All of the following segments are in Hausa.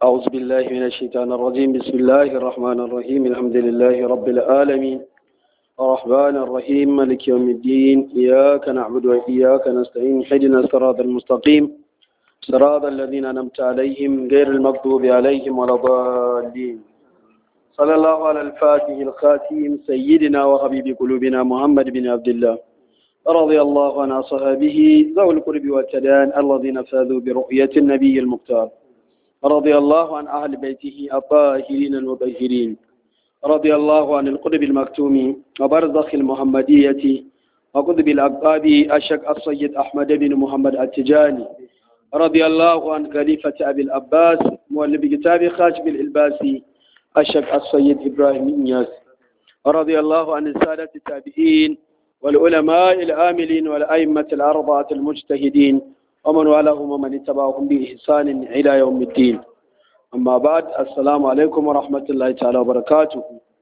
أعوذ بالله من الشيطان الرجيم بسم الله الرحمن الرحيم الحمد لله رب العالمين الرحمن الرحيم مالك يوم الدين إياك نعبد وإياك نستعين حدنا الصراط المستقيم صراط الذين أنعمت عليهم غير المغضوب عليهم ولا الضالين صلى الله على الفاتح الخاتم سيدنا وحبيب قلوبنا محمد بن عبد الله رضي الله عن أصحابه ذوي القرب والتدان الذين فاذوا برؤية النبي المختار رضي الله عن أهل بيته الطاهرين المطهرين رضي الله عن القطب المكتوم وبرزخ المحمدية وقطب الأقطاب الشك السيد أحمد بن محمد التجاني رضي الله عن خليفة أبي الأباس مؤلف كتاب خاشب الإلباسي الشك السيد إبراهيم إنياس رضي الله عن السادة التابعين والعلماء العاملين والأئمة الأربعة المجتهدين ومن والاهم ومن اتبعهم بإحسان إلى يوم الدين أما بعد السلام عليكم ورحمة الله تعالى وبركاته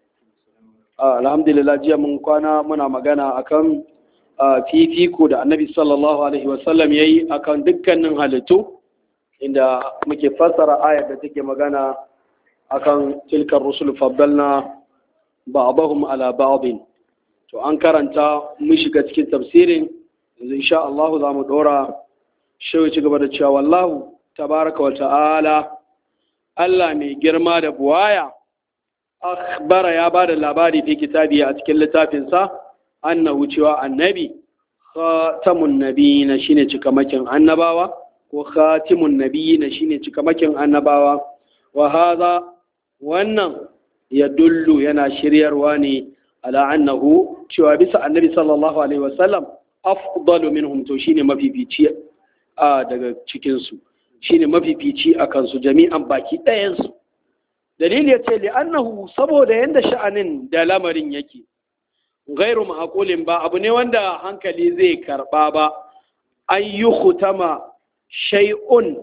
الحمد لله jiya mun kwana muna magana akan fifiko da annabi sallallahu alaihi wasallam ya yi akan dukkanin halittu inda muke fassara ayar da take magana akan tilkar rusul faddalna ba'dahum ala ba'din to an karanta mun shiga cikin tafsirin yanzu insha Allah za mu dora shi ci gaba da cewa wallahu tabaraka wa ta'ala Allah mai girma da buwaya akhbara ya ba da labari fi kitabi a cikin littafinsa annahu cewa annabi khatamun nabiyina shine cikamakin annabawa ko khatimun nabiyina shine cikamakin annabawa wa hadha wannan ya dullu yana shiryarwa ne ala annahu cewa bisa annabi sallallahu alaihi wasallam afdalu minhum to shine mafifici a daga cikin su shine mafifici a kansu jami'an baki ɗayan su dalili ya ce li'annahu saboda yanda sha'anin da lamarin yake gairu ma'aqulin ba abu ne wanda hankali zai karba ba an yi hutama shay'un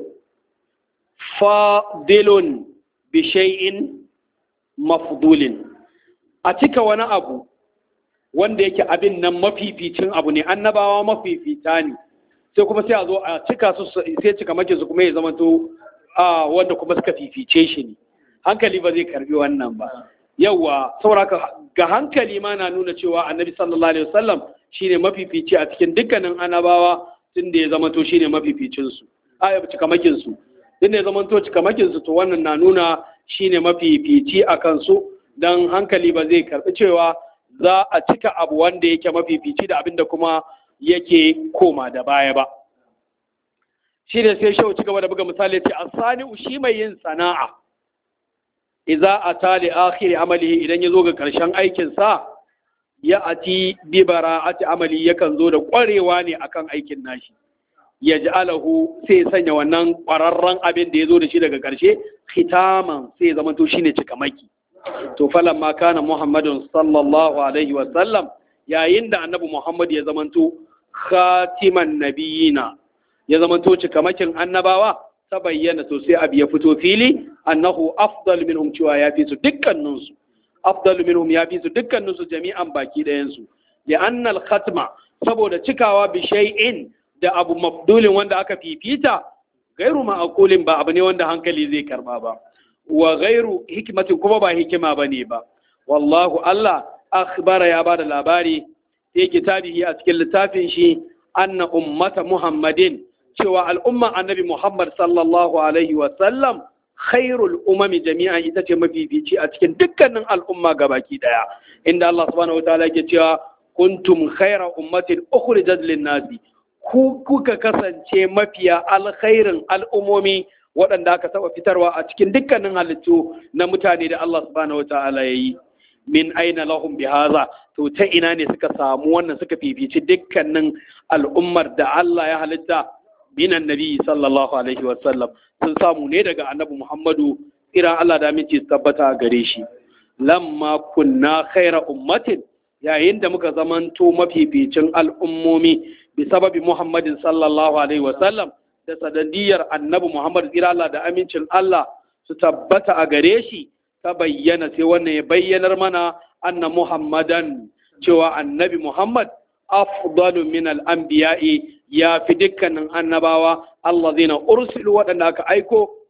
fadilun bi shay'in mafdulin a cika wani abu wanda yake abin nan mafificin abu ne annabawa mafifita ne sai kuma sai a zo a cika su sai cika make su kuma ya zama to a wanda kuma suka fifice shi ne hankali ba zai karbi wannan ba yawa saboda ga hankali ma na nuna cewa annabi sallallahu alaihi wasallam shine mafifici a cikin dukkanin annabawa tun da ya zama to shine mafificin su a cikamakin su tun da ya zama to cikamakin su to wannan na nuna shine mafifici a kansu dan hankali ba zai karbi cewa za a cika abu wanda yake mafifici da abinda kuma yake koma da baya ba shi ne sai shau ci gaba da buga misali ce asani shi mai yin sana'a idza ata li akhir amalihi idan ya zo ga karshen aikin sa ya ati bi bara'ati amali yakan zo da kwarewa ne akan aikin nashi ya ja'alahu sai ya sanya wannan kwararren abin da ya zo da shi daga karshe khitaman sai ya zama to shine cikamaki to falan ma kana muhammadun sallallahu alaihi wa sallam yayin da annabi muhammad ya zamanto khatiman nabiyina ya zamanto cikamakin annabawa ta bayyana to sai abu ya fito fili annahu afdal minhum cewa ya fi su dukkanin su afdal minhum ya fi su dukkanin su jami'an baki ɗayan su li annal khatma saboda cikawa bi shay'in da abu mafdulin wanda aka fifita gairu ma'akulin ba abu ne wanda hankali zai karba ba wa gairu hikimatin kuma ba hikima bane ba wallahu Allah akhbara ya bada labari fi kitabihi a cikin littafin shi anna ummata muhammadin cewa al'umma annabi muhammad sallallahu alaihi wa sallam khairul umami jami'an ita ce mafifici a cikin dukkanin al'umma gabaki daya inda Allah subhanahu wataala yake cewa kuntum khaira ummatin ukhrijat lin-nasi ku kuka kasance mafiya alkhairin al'umomi waɗanda aka taɓa fitarwa a cikin dukkanin halittu na mutane da Allah subhanahu wataala yayi min aina lahum bihaza to ta ina ne suka samu wannan suka fifici dukkanin al'ummar da Allah ya halitta minan nabi sallallahu alaihi wasallam sun samu ne daga annabi Muhammadu iran Allah da aminci tabbata gare shi lamma kunna khaira ummatin yayin da muka zamanto mafificin al'ummomi bi sababi Muhammadin sallallahu alaihi wasallam da sadadiyar annabi Muhammad tsira Allah da amincin Allah su tabbata a gare shi ta bayyana sai wannan ya bayyanar mana anna muhammadan cewa annabi muhammad afdalu min al-anbiya'i ya fi dukkanin annabawa allazina ursilu waɗanda aka aiko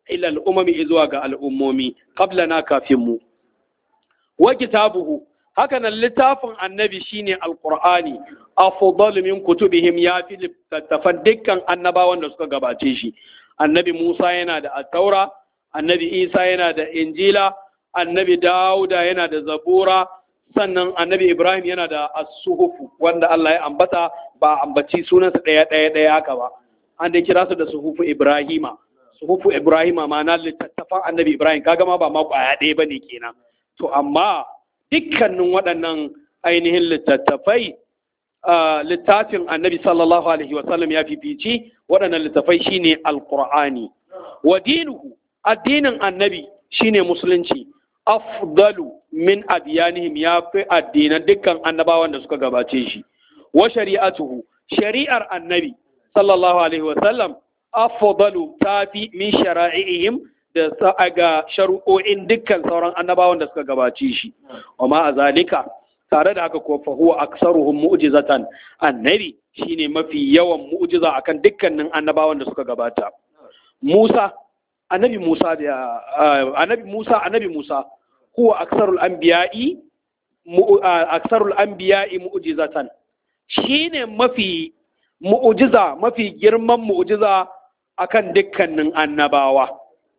ila al'umami zuwa ga al'ummomi qablana kafin mu wa kitabuhu haka nan littafin annabi shine alqur'ani afdalu min kutubihim ya fi littattafan dukkan annabawan da suka gabace shi annabi Musa yana da at-taura annabi Isa yana da injila annabi Dawuda yana da zabura sannan annabi Ibrahim yana da as-suhufu wanda Allah ya ambata ba ambaci sunansa ɗaya ɗaya ɗaya haka ba an dai kira su da suhufu Ibrahima suhufu Ibrahima ma'ana littattafan annabi Ibrahim kaga ma ba ma kwaya ɗaya bane kenan to amma dukkanin waɗannan ainihin littattafai littafin annabi sallallahu alaihi wasallam ya fifici waɗannan littattafai shine alqur'ani wa dinuhu addinin annabi shine musulunci afdalu min adiyanihim ya fi addinan dukkan annabawan da suka gabace shi wa shari'atuhu shari'ar annabi sallallahu alaihi wasallam afdalu ta fi min shara'ihim da ga shari'o'in dukkan sauran annabawan da suka gabace shi wa ma azalika tare da haka ko fa huwa aksaruhum mu'jizatan annabi shine mafi yawan mu'jiza akan dukkanin annabawan da suka gabata Musa annabi Musa da annabi Musa annabi Musa huwa aksarul anbiya'i aksarul anbiya'i mu'jizatan shine mafi mu'jiza mafi girman mu'jiza akan dukkanin annabawa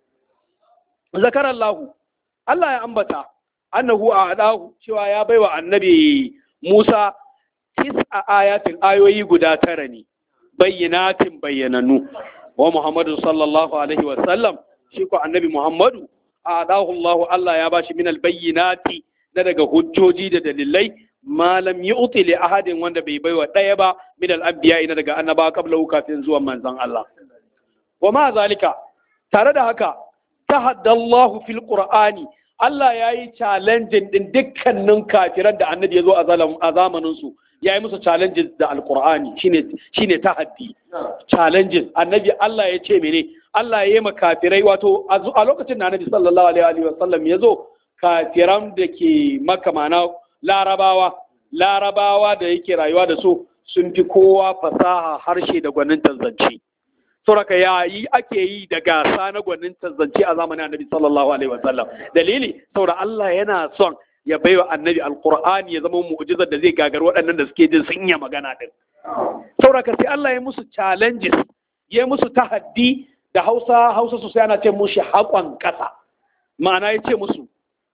zakar Allah Allah ya ambata annahu a'dahu cewa ya baiwa annabi Musa tis'a ayatin ayoyi guda tara ne bayyinatin bayyananu wa Muhammadu sallallahu alaihi wa sallam shi ko annabi Muhammadu a'dahu Allah Allah ya bashi min albayyinati na daga hujjoji da dalilai malam yu'ti li ahadin wanda bai baiwa daya ba min al-anbiya ina daga annaba qabla kafin zuwan manzon Allah wa ma zalika tare da haka tahaddallahu fil qur'ani Allah ya yi challenging din dukkanin kafiran da annabi ya zo a zamanin su ya yi musu challenges da alqur'ani shine shine tahaddi challenges annabi Allah ya ce mene Allah ya yi ma kafirai wato a lokacin da annabi sallallahu alaihi wa sallam ya zo kafiran da ke maka mana larabawa larabawa da yake rayuwa da su sun fi kowa fasaha harshe da gwanin zance sauraka yayi ake yi da gasa na gwanin zance a zamanin annabi sallallahu alaihi wasallam dalili saboda Allah yana son ya baiwa annabi alqur'ani ya zama mu'jizar da zai gagar waɗannan da suke jin sun yi magana din sauraka sai Allah ya musu challenges ya musu tahaddi da Hausa Hausa sosai ana ce mushi haƙon ƙasa ma'ana ya ce musu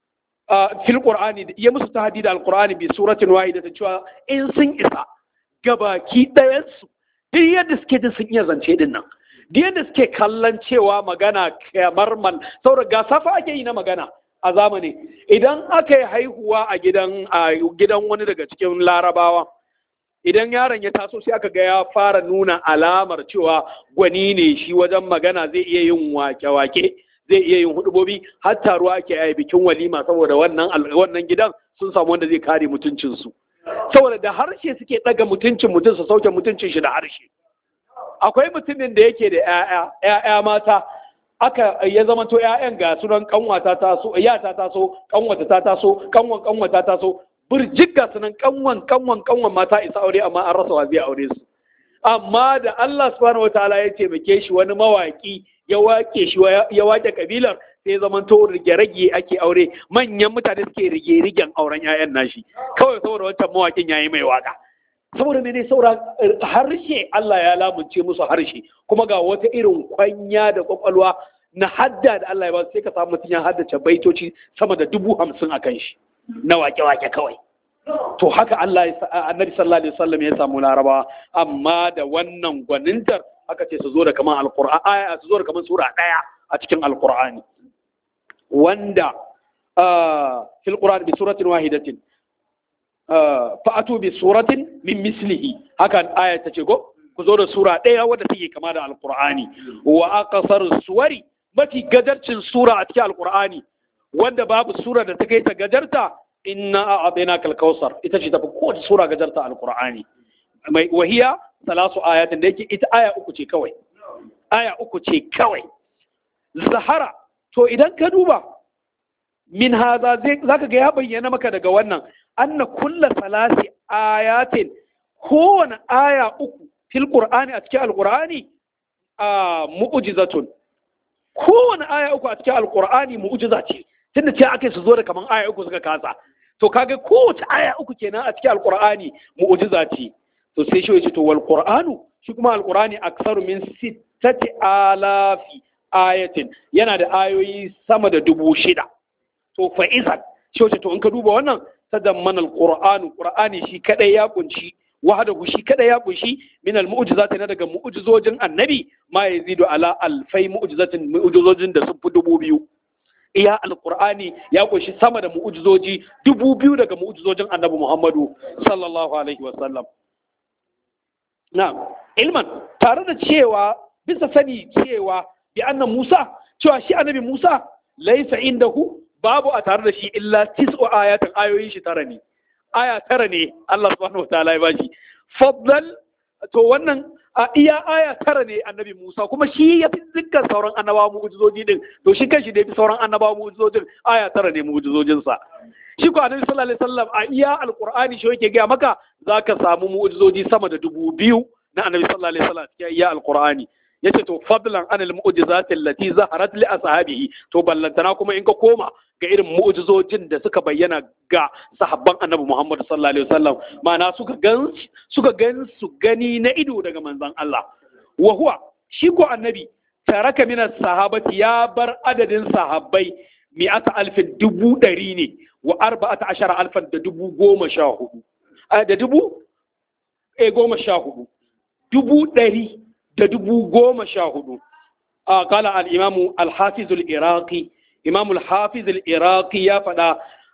fil qur'ani ya musu tahaddi da alqur'ani bi suratin wahida ta cewa in sun isa gabaki ɗayan su duk yadda suke jin sun iya zance din nan duk yadda suke kallon cewa magana kamar man saboda gasa fa ake yi na magana a zamani idan aka yi haihuwa a gidan a gidan wani daga cikin larabawa idan yaron ya taso sai aka ga ya fara nuna alamar cewa gwani ne shi wajen magana zai iya yin wake-wake zai iya yin hudubobi har taruwa ake yi bikin walima saboda wannan wannan gidan sun samu wanda zai kare mutuncinsu saboda da harshe suke ɗaga mutuncin mutum su sauke mutuncin shi da harshe akwai mutumin da yake da ‘ya'ya ‘ya'ya mata aka ya zama to ‘ya'yan ga sunan kanwata ta so yata ta so kanwata ta ta so kanwan kanwata ta so burjik ga sunan kanwan kanwan kanwan mata isa aure amma an rasa wa zai aure su amma da Allah subhanahu wataala ya taimake shi wani mawaki ya wake shi ya wake kabilar sai zaman to rige-rage ake aure manyan mutane suke rige-rigen auren 'ya'yan nashi kawai saboda wancan mawakin yayi mai waka saboda mene saura harshe Allah ya lamunce musu harshe kuma ga wata irin kwanya da kwakwalwa na hadda da Allah ya ba sai ka samu mutum ya haddace baitoci sama da dubu hamsin a kan shi na wake-wake kawai to haka Allah annabi sallallahu alaihi wasallam ya samu larabawa amma da wannan gwanintar aka ce su zo da kaman alqur'ani aya su zo da kaman sura daya a cikin alqur'ani wanda fil qur'an bi suratin wahidatin fa'atu bi suratin min mislihi hakan aya ta ce go ku zo da sura daya wadda take kama da alqur'ani wa aqsar suwari mafi gajarcin sura a cikin alqur'ani wanda babu sura da ta kai ta gajarta inna a'adina kal kausar ita ce tafi kowace sura gajarta alqur'ani mai wahiya salasu ayatin da yake ita aya uku ce kawai aya uku ce kawai zahara to idan ka duba min haza zaka ga ya bayyana maka daga wannan anna kulla salasi ayatin kowane aya uku fil qur'ani a cikin alqur'ani a mu'jizatun kowane aya uku a cikin alqur'ani mu'jiza ce tunda ce ake su zo da kaman aya uku suka kasa to kaga kowace aya uku kenan a cikin alqur'ani mu'jiza ce to sai shi yace to wal qur'anu shi kuma alqur'ani aksaru min sittati alafi ayatin yana da ayoyi sama da dubu shida to fa izan shi wace to in ka duba wannan tadammana alqur'anu qur'ani shi kadai ya kunshi wahdahu shi kadai ya kunshi min almu'jizati na daga mu'jizojin annabi ma yazidu ala alfai mu'jizatin mu'jizojin da sun fi dubu biyu iya alqur'ani ya kunshi sama da mu'jizoji dubu biyu daga mu'jizojin annabi muhammadu sallallahu alaihi wa sallam na'am ilman tare da cewa bisa sani cewa bi anna musa cewa shi annabi musa laisa indahu babu a tare da shi illa tis'u ayatin ayoyin shi tara ne aya tara ne Allah subhanahu wataala ya bashi faddal to wannan a iya aya tara ne annabi Musa kuma shi ya fi dukkan sauran annabawa mu'jizoji din to shi kanshi da ya fi sauran annabawa mu'jizojin aya tara ne mu'jizojin sa shi ko annabi sallallahu alaihi wasallam a iya alqur'ani shi yake ga maka zaka samu mu'jizoji sama da dubu biyu na annabi sallallahu alaihi wasallam cikin iya alqur'ani yace to fadlan an al-mu'jizati allati zaharat li ashabihi to ballantana kuma in ka koma ga irin mu'jizojin da suka bayyana ga sahabban annabi Muhammad sallallahu alaihi wasallam ma'ana suka gan suka gan su gani na ido daga manzon Allah wa huwa shi ko annabi taraka min sahabati ya bar adadin sahabbai mi'ata alfin dubu ɗari ne wa arba'ata ashara alfan da dubu goma sha hudu da dubu e goma sha hudu dubu ɗari da dubu goma sha hudu a kala al'imamu alhafizul iraqi imamul hafizul iraqi ya faɗa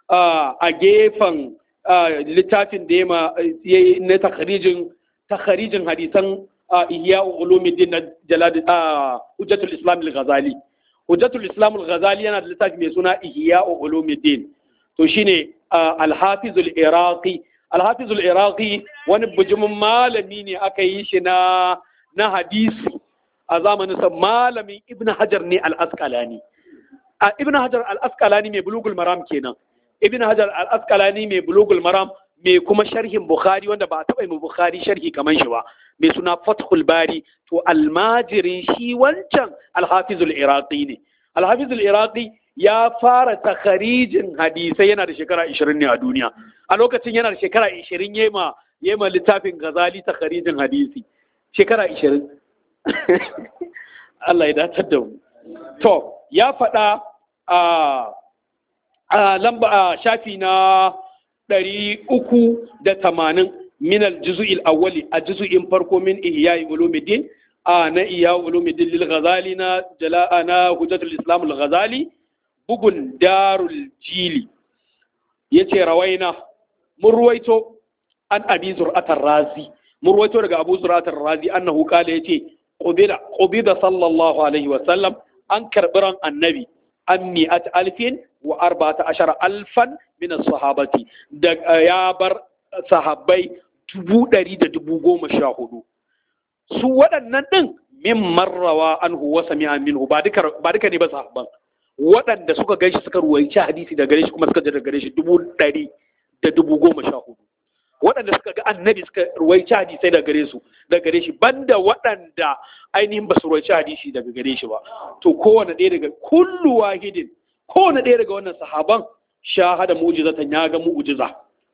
a gefen littafin da ya yi na takharijin hadisan ihya ulumuddin na jalad hujjatul islam al-ghazali hujjatul islam al-ghazali yana da littafi mai suna ihya ulumuddin to shine al-hafizul iraqi al-hafizul iraqi wani bujumin malami ne aka yi shi na na hadisi a zamanin sa malamin ibn hajar ne al-asqalani a ibn hajar al-asqalani mai bulugul maram kenan ibn hajar al-asqalani mai bulugul maram mai kuma sharhin bukhari wanda ba a taɓa yi bukhari sharhi kaman shi ba mai suna fathul bari to almajirin shi wancan al-hafizul iraqi ne al-hafizul iraqi ya fara takharijin hadisai yana da shekara 20 ne a duniya a lokacin yana da shekara 20 yema yema littafin ghazali takharijin hadisi shekara 20 Allah ya datar da mu to ya faɗa a lamba a shafi na ɗari uku da tamanin min aljuzu'il awwali a juzu'in farko min ihya'i ulumuddin a na ihya ulumuddin lil ghazali na jala'a na hujjatul islam al ghazali bugun darul jili yace rawaina mun ruwaito an abi zur'atar razi mun ruwaito daga abu zur'atar razi annahu qala yace qubida qubida sallallahu alaihi wa sallam an karbi ran annabi an mi'at alfin wa arba'ata ashara alfan min sahabati da ya bar sahabbai dubu ɗari da dubu goma sha hudu su waɗannan ɗin min marrawa an huwa sami'a minhu ba duka ba duka ne ba sahabban waɗanda suka gaishe suka ruwaici hadisi da gare shi kuma suka ji da gare shi dubu ɗari da dubu goma sha hudu waɗanda suka ga annabi suka ruwaici hadisai daga gare su daga gare shi banda waɗanda ainihin ba su ruwaici hadisi daga gare shi ba to kowane ɗaya daga kullu wahidin kowane ɗaya daga wannan sahaban shahada mu'jizatan ya ga mu'jiza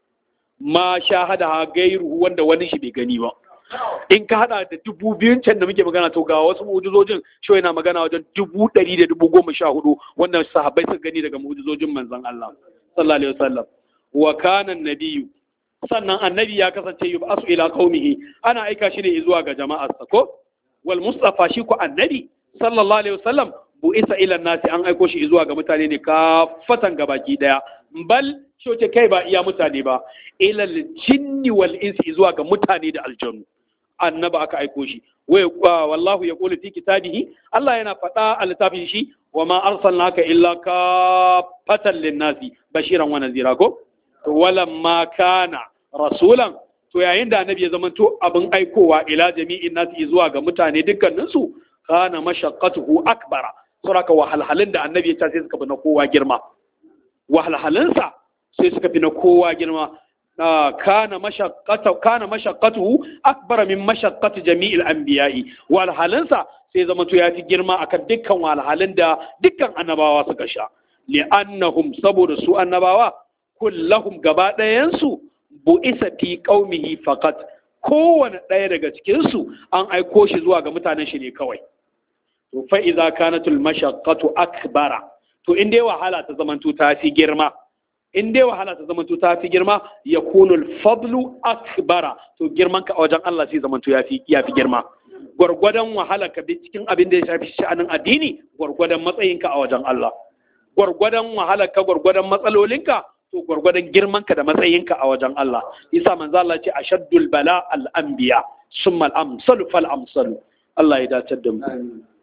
ma shahada ha gairu wanda wani shi bai gani ba in ka hada da dubu biyun can da muke magana to ga wasu mu'jizojin shi yana magana wajen dubu ɗari da dubu goma sha hudu wanda sahabbai suka gani daga mu'jizojin manzon Allah sallallahu alaihi wasallam wa kana nabiyyu sannan annabi ya kasance yub'asu ila qaumihi ana aika shi ne zuwa ga jama'arsa ko wal mustafa shi ko annabi sallallahu alaihi wasallam bu isa ila nasi an aiko shi zuwa ga mutane ne kafatan gabaki daya bal shoce kai ba iya mutane ba ila jinni wal insi zuwa ga mutane da aljanu annaba aka aiko shi wallahu ya kula fi kitabihi Allah yana faɗa a littafin shi wa ma arsalnaka illa kafatan linnasi bashiran wa nazira ko to walamma kana rasulan to yayin da annabi ya zamanto abin aikowa ila jami'in nasi zuwa ga mutane dukkaninsu kana mashaqqatuhu akbara saboda wahalhalun da annabi ya ta sai suka fi na kowa girma wahalhalunsa sai suka fi na kowa girma kana mashaqqatu kana mashaqqatuhu akbara min mashaqqati jami'il anbiya'i wahalhalunsa sai zama to ya fi girma akan dukkan walhalin da dukkan annabawa suka sha li'annahum saboda su annabawa kullahum gaba ɗayansu bu'isa fi qaumihi faqat kowane ɗaya daga cikinsu an aiko shi zuwa ga mutanen shi ne kawai to fa idza kanatul mashaqqatu akbara to in dai wahala ta zamanto ta fi girma in dai wahala ta zamanto ta fi girma yakunu al-fadlu akbara to girman ka a wajen Allah sai zamanto ya fi ya fi girma gwargwadon wahala ka bi cikin abin da ya shafi sha'anin addini gwargwadon matsayinka a wajen Allah gwargwadon wahala ka gwargwadon matsalolinka to gwargwadon girmanka da matsayinka a wajen Allah yasa manzo Allah ce ashaddul bala al anbiya summa al amsalu fal amsalu Allah ya dace da mu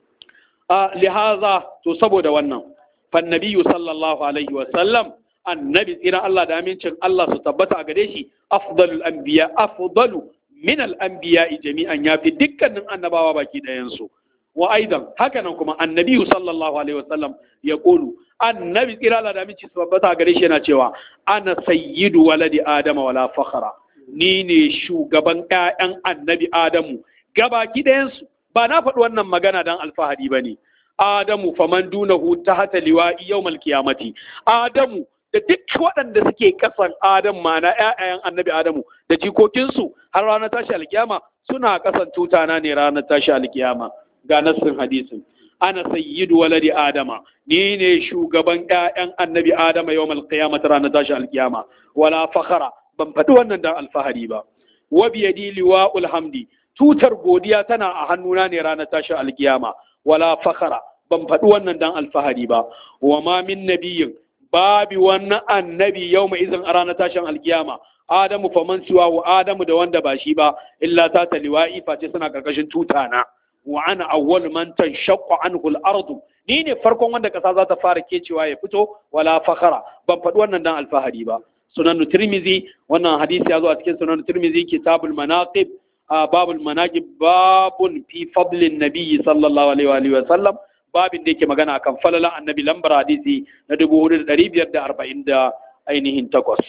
a lihaza to saboda wannan fa nabiyyu sallallahu alaihi wa sallam annabi tsira Allah da amincin Allah su tabbata a gare shi afdalul anbiya afdalu min al anbiya jami'an yafi dukkanin annabawa baki ɗayan su wa aidan haka nan kuma annabi sallallahu alaihi wasallam ya kulu annabi tsira da aminci su tabbata gare shi yana cewa ana sayyidu waladi adama wala fakhara ni ne shugaban ƴaƴan annabi adamu gabaki ɗayansu ba na faɗi wannan magana dan alfahari ba ne adamu faman dunahu tahta liwa'i yawmal qiyamati adamu da duk waɗanda suke kasan adam mana ƴaƴayen annabi adamu da jikokinsu har ranar tashi alkiyama suna kasan tutana ne ranar tashi alkiyama ga nassin hadisin ana sayyidu waladi adama ni ne shugaban ƴaƴan annabi adama yawmal qiyamah ranar tashi alkiyama wala fakhara ban faɗi wannan dan alfahari ba wa biyadi liwa'ul hamdi tutar godiya tana a hannuna ne ranar tashi alkiyama wala fakhara ban faɗi wannan dan alfahari ba wa ma min nabiyyin babi wannan annabi yawma izin a ranar tashin alkiyama adamu faman siwa wa adamu da wanda ba shi ba illa ta taliwa'i face suna karkashin tutana wa ana awwal man tanshaqqu anhu al-ardu ni ne farkon wanda kasa za ta fara kecewa ya fito wala fakhara ban faɗi wannan dan alfahari ba sunan tirmizi wannan hadisi ya zo a cikin sunan tirmizi kitabul manaqib babul manaqib babun fi fadlin nabiyyi sallallahu alaihi wa alihi wa sallam babin da yake magana akan falalan annabi lambar hadisi na 4540 da ainihin takwas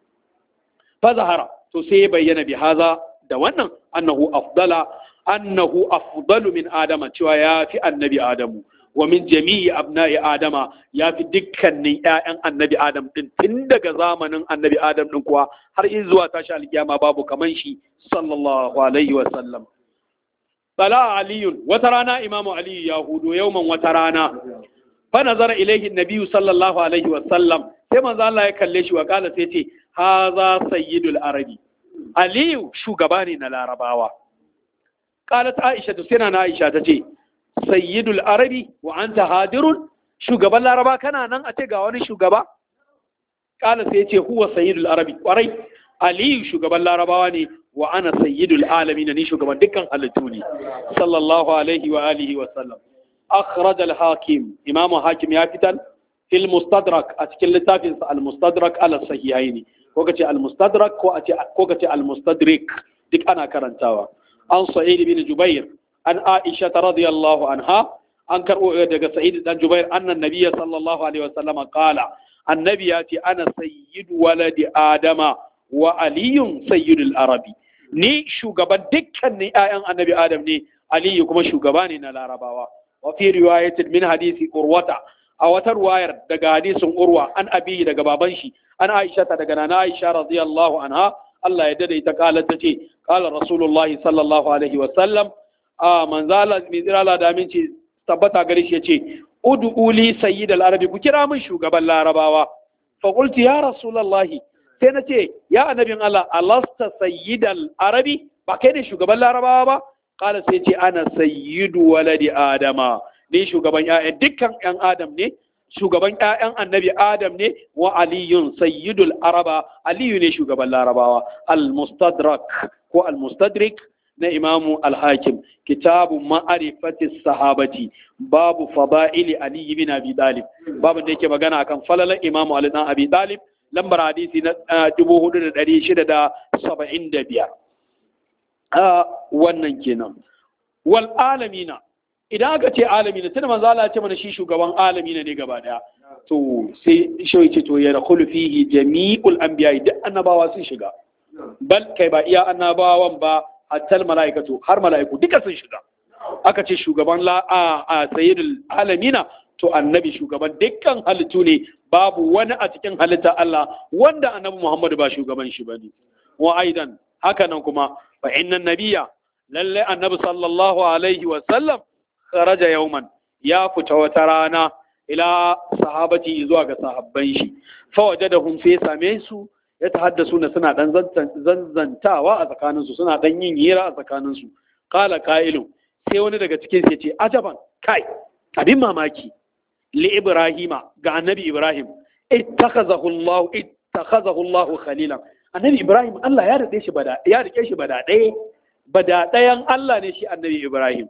fa zahara to sai bayyana bi haza da wannan annahu afdala annahu afdalu min adama cewa ya fi annabi adamu wa min jami'i abna'i adama ya fi dukkanin ƴaƴan annabi adam din tun daga zamanin annabi adam din kuwa har in zuwa tashi alkiyama babu kaman shi sallallahu alaihi wa sallam Bala aliyun wata rana imamu aliyu ya hudu yauman wata rana fa nazara ilaihi nabiyyu sallallahu alaihi wa sallam sai manzo Allah ya kalle shi wa kala sai ce haza sayyidul arabi aliyu shugaba ne na larabawa qalat aisha to sai na aisha ta ce sayyidul arabi wa anta hadirun shugaban laraba kana nan a ce ga wani shugaba kala sai ce huwa sayyidul arabi kwarai aliyu shugaban larabawa ne wa ana sayyidul alamin ni shugaban dukkan halittu ne sallallahu alaihi wa alihi wa sallam akhraj al hakim imamu hakim ya fitar fil mustadrak a cikin littafin sa al mustadrak ala sahihaini ko kace al mustadrak ko a ce ko kace al mustadrik duk ana karantawa an sa'id bin jubair an aisha radiyallahu anha an karbo daga sa'id dan jubair annan nabiyyi sallallahu alaihi wa sallam qala annabi ya ce ana sayyidu waladi adama wa aliyun sayyidul arabi ni shugaban dukkanin ƴaƴan annabi adam ne aliyu kuma shugaba ne na larabawa wa fi riwayatin min hadisi urwata a wata ruwayar daga hadisin urwa an abi daga baban shi an aisha ta daga nana aisha radiyallahu anha Allah ya dade ita kala ta ce kala rasulullahi sallallahu alaihi wa sallam a manzala mai tsirala da aminci tabbata gare shi yace ud'u li sayyidal arabi ku kira min shugaban larabawa fa qultu ya rasulullahi sai na ce ya annabin Allah alasta sayyidal arabi ba kai ne shugaban larabawa ba kala sai ce ana sayyidu waladi adama ni shugaban ƴaƴan dukkan ƴan adam ne shugaban ƴaƴan annabi adam ne wa aliyun sayyidul araba aliyu ne shugaban larabawa al-mustadrak ko al-mustadrik na imamu al-hakim kitabu ma'arifati sahabati babu fada'ili ali bin abi talib babu da yake magana akan falalan imamu ali dan abi talib lambar hadisi na dubu hudu da ɗari shida da saba'in da biyar wannan kenan wal alamina idan aka ce alamina tuna manzo Allah ce mana shi shugaban alamina ne gaba daya to sai shi ce to ya dakhulu fihi jami'ul anbiya duk annabawa sun shiga bal kai ba iya annabawan ba hatta malaikatu har malaiku duka sun shiga aka ce shugaban la a, a sayyidul alamina to annabi shugaban dukkan halittu ne babu wani a cikin halitta Allah wanda annabi Muhammadu ba shugaban shi bane wa aidan haka nan kuma fa inna nabiyya lalle annabi sallallahu alaihi wa sallam kharaja yawman ya fita wata rana ila sahabati zuwa ga sahabban shi fa wajadahum fi same su ya tahaddasu na suna dan zanzantawa a tsakaninsu suna dan yin hira a tsakaninsu qala qailun sai wani daga cikin su yace ajaban kai abin mamaki li ibrahima ga annabi ibrahim ittakhazahu allah ittakhazahu allah khalilan annabi ibrahim Allah ya rike shi bada ya rike shi bada ɗaya bada ɗayan Allah ne shi annabi ibrahim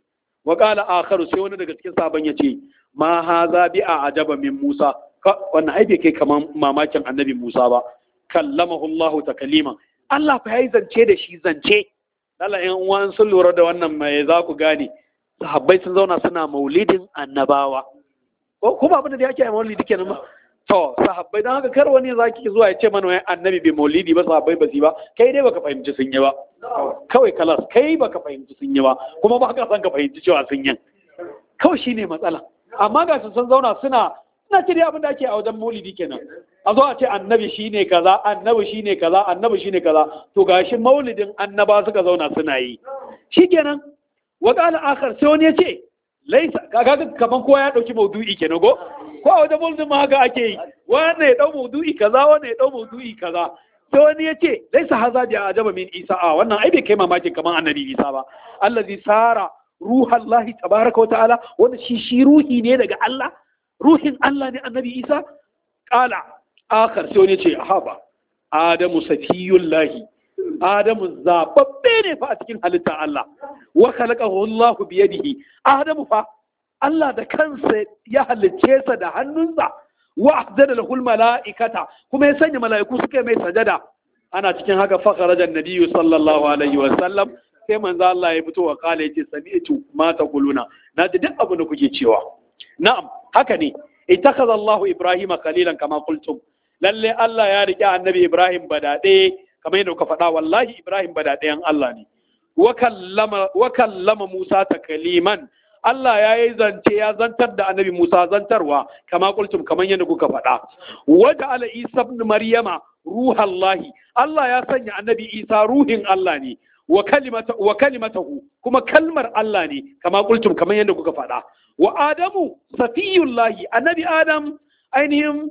wa qala akharu sai wani daga cikin sahaban yace ma haza bi a ajaba min musa wannan ai bai kai kaman mamakin annabi musa ba kallamahu Allah takaliman Allah fa yayi zance da shi zance Allah in uwan sun lura da wannan mai za ku gane sahabbai sun zauna suna maulidin annabawa ko kuma abin da yake a maulidi kenan ba to sahabbai dan haka kar wani zaki zuwa ya ce mana wai annabi bai maulidi ba sahabbai ba su ba kai dai baka fahimci sun yi ba kawai kalas kai baka fahimci sun yi ba kuma ba ka san ka fahimci cewa sun yi kawai shine matsala amma ga sun zauna suna suna ce dai abin da ake a wajen maulidi kenan a zo a ce annabi shine kaza annabi shine kaza annabi shine kaza to gashi maulidin annaba suka zauna suna yi shikenan wa qala akhar sai wani ya ce laisa kaga kaman kowa ya dauki maudu'i kenan go ko a wajen maulidin ma haka ake yi wannan ya dau maudu'i kaza wannan ya dau maudu'i kaza sai wani ya ce laisa haza bi ajaba min isa a wannan ai bai kai mamakin kaman annabi isa ba allazi sara ruhallahi tabaraka wa ta'ala wanda shi shi ruhi ne daga Allah ruhin Allah ne annabi Isa kala akar sai wani ce haba adamu safiyullahi adamu zababbe ne fa a cikin halitta Allah wa khalaqahu Allah bi yadihi adamu fa Allah da kansa ya halicce sa da hannunsa wa ahdada lahu malaikata kuma ya sanya mala'iku suka mai sajada ana cikin haka fa kharaja an-nabiyyu sallallahu alaihi wa sallam sai manzo Allah ya fito wa kala yace sami'tu ma taquluna na ji duk abin da kuke cewa na'am haka ne ittakhadha Allahu Ibrahim khalilan kama qultum lalle Allah ya rike annabi Ibrahim badade kamar yadda kuka faɗa wallahi Ibrahim badadeyan Allah ne wa kallama wa kallama Musa takliman Allah ya yi zance ya zantar da annabi Musa zantarwa kama qultum kamar yadda kuka faɗa wa ja'ala Isa ibn Maryama ruhallahi Allah ya sanya annabi Isa ruhin Allah ne wa kalimatahu kuma kalmar Allah ne kama kultum kamar yadda kuka faɗa wa adamu safiyullahi annabi adam ainihin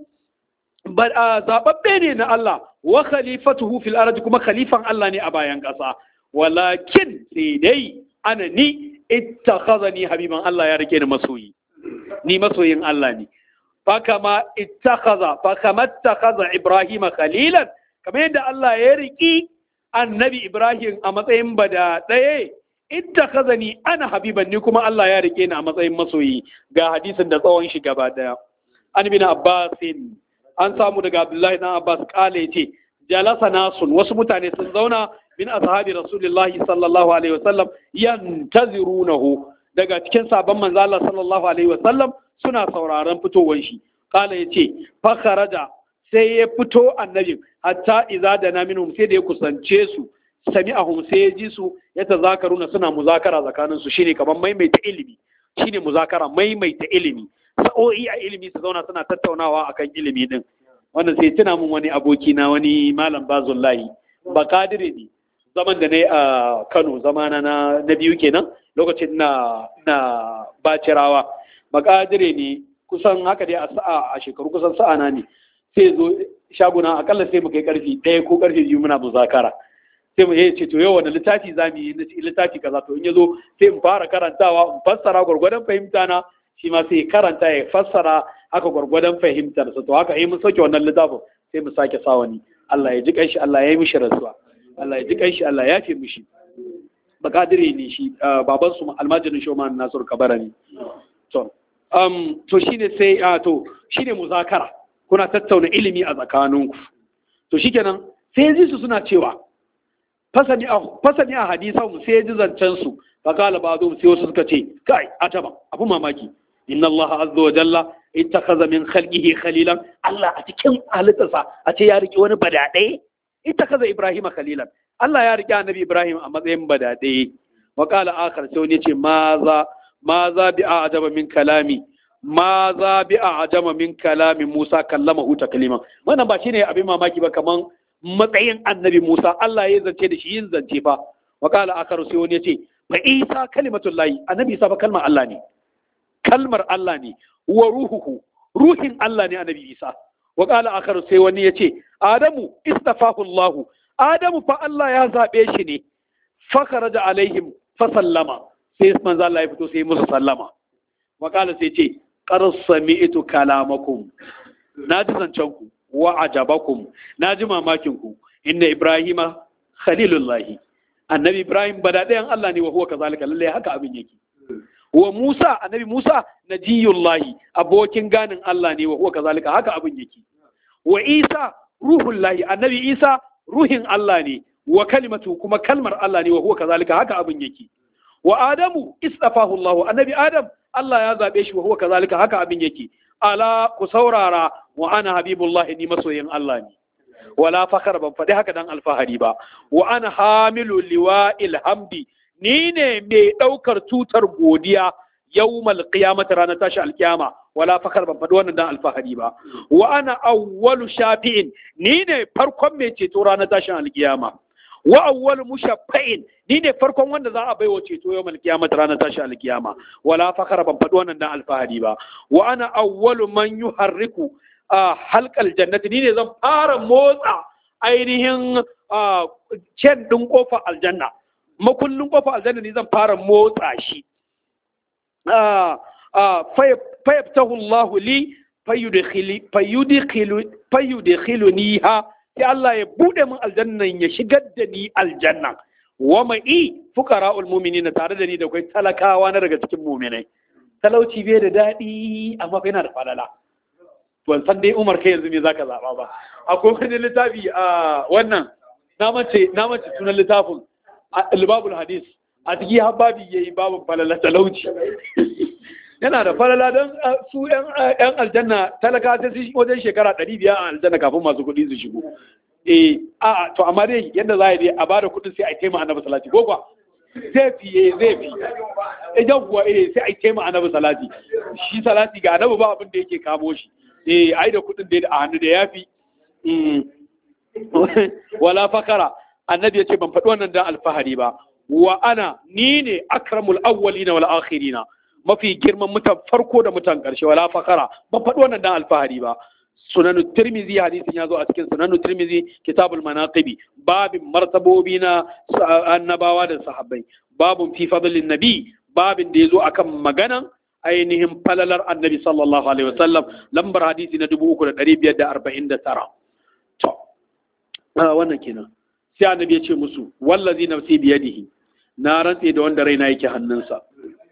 zababbe ne na Allah wa khalifatuhu fil ardi kuma khalifan Allah ne a bayan ƙasa walakin sai dai ana ni ittakhazani habiban Allah ya rike ni masoyi ni masoyin Allah ne fakama ittakhadha fakama ittakhadha ibrahima khalilan kamar yadda Allah ya riki annabi Ibrahim a matsayin bada ɗaya idda kazani ana habiban ni kuma Allah ya rike ni a matsayin masoyi ga hadisin da tsawon shi gaba ɗaya an bin Abbasin an samu daga Abdullahi dan Abbas kale ce jalasa nasun wasu mutane sun zauna min ashabi Rasulullahi sallallahu alaihi wasallam yantazirunahu daga cikin sabon manzo Allah sallallahu alaihi wasallam suna sauraron fitowar shi kala yace fa kharaja sai ya fito annabin hatta iza da na minhum sai da ya kusance su sami'ahum sai ya ji su ya tazakaruna suna muzakara tsakanin su shine kamar maimaita ilimi shine muzakara maimaita ilimi sa'o'i a ilimi su zauna suna tattaunawa akan ilimi din wannan sai tuna mun wani aboki na wani malam bazullahi bakadire ne zaman da na yi a Kano zamana na na biyu kenan lokacin na na bacirawa bakadire ne kusan haka dai a sa'a a shekaru kusan sa'ana ne sai zo shaguna akalla sai mu kai karfi ɗaya ko karfi biyu muna muzakara sai mu ce to yau wani littafi za mu yi na littafi kaza to in ya zo sai mu fara karantawa in fassara gwargwadon fahimta na shi ma sai karanta ya fassara haka gwargwadon fahimtar sa to haka in mun sauke wannan littafin sai mu sake sa wani Allah ya ji kanshi Allah ya yi mishi rasuwa Allah ya ji kanshi Allah ya fi mishi bakadire ne shi baban su almajirin shoman Nasiru Kabara ne to um to shine sai to shine muzakara kuna tattauna ilimi a tsakaninku to shikenan sai ji su suna cewa fasani a fasani a hadisan sai ji zancen su fa kala ba'du sai wasu suka ce kai ataba abu mamaki inna Allah azza wa jalla ittakhadha min khalqihi khalilan Allah a cikin halittarsa a ce ya riki wani badade ittakhadha Ibrahim khalilan Allah ya riki annabi Ibrahim a matsayin badade wa qala akhar sai wani yace ma za ma za bi a'jaba min kalami ma za bi a'jaba min kalami Musa kallama hu taklima wannan ba shine abin mamaki ba kaman matsayin annabi Musa Allah ya zance da shi yin zance fa wa qala akhar sai wani yace fa Isa kalimatullahi annabi Isa fa kalmar Allah ne kalmar Allah ne wa ruhuhu ruhin Allah ne annabi Isa wa qala akhar sai wani yace Adamu istafahu Allah Adamu fa Allah ya zabe shi ne fa kharaja alaihim fa sallama sai manzo Allah ya fito sai musu sallama wa qala sai ce qad sami'tu kalamakum na ji zancen ku wa ajabakum na ji mamakin ku inna ibrahima khalilullahi annabi ibrahim bada ɗayan Allah ne wa huwa kazalika lalle haka abin yake wa Musa annabi Musa najiyullahi abokin ganin Allah ne wa huwa kazalika haka abin yake wa Isa ruhullahi annabi Isa ruhin Allah ne wa kalimatu kuma kalmar Allah ne wa huwa kazalika haka abin yake wa Adamu istafahu Allah annabi Adam Allah ya zabe shi wa huwa kazalika haka abin yake ala ku saurara wa ana habibullahi ni masoyin Allah ne wala fakar ban faɗi haka dan alfahari ba wa ana hamilu liwa'il hamdi ni ne mai ɗaukar tutar godiya yawmal qiyamati ranar tashi alkiyama wala fakar ban faɗi wannan dan alfahari ba wa ana awwalu shafi'in ni ne farkon mai ceto ranar tashin alkiyama wa awwalu mushaffa'in ni ne farkon wanda za a baiwa ceto yawmal qiyamati ranar tashin alkiyama wala fakar ban faɗi wannan dan alfahari ba wa ana awwalu man yuharriku a halkal jannati ni ne zan fara motsa ainihin cen ɗin ƙofa aljanna makullin ƙofa aljanna ni zan fara motsa shi fayyabtahu Allah li fayyudkhiluni ha sai Allah ya buɗe min aljannan ya shigar da ni aljanna wa mai fuqara'ul mu'minin tare da ni da kai talakawa na daga cikin mu'minai talauci bai da daɗi amma yana da falala ban san dai umar kai yanzu me zaka zaba ba akwai wani littafi a wannan na mace na mace sunan littafin albabul hadis a ciki har babi yayi babu falala talauci yana da falala don su yan aljanna talaka ta su wajen shekara ɗari biyar a aljanna kafin masu kuɗi su shigo eh a to amma dai yadda za a yi a bada kuɗin sai a taima annabi salati ko kuwa zai fi eh zai fi idan kuwa eh sai a taima annabi salati shi salati ga annabi ba abin da yake kamo shi eh ai da kudin da a hannu da yafi wala fakara annabi ya ce ban faɗi wannan dan alfahari ba wa ana ni ne akramul awwalina wal akhirina mafi girman mutan farko da mutan ƙarshe wala fakara ban faɗi wannan dan alfahari ba sunanu tirmizi hadisin ya zo a cikin sunanu tirmizi kitabul manaqibi babin martabobi na annabawa da sahabbai babun fi fadlin nabi babin da ya zo akan maganan ainihin falalar annabi sallallahu alaihi wasallam lambar hadisi na 3549 to wannan kenan sai annabi ya ce musu wallazi nafsi biyadihi na rantse da wanda raina yake hannunsa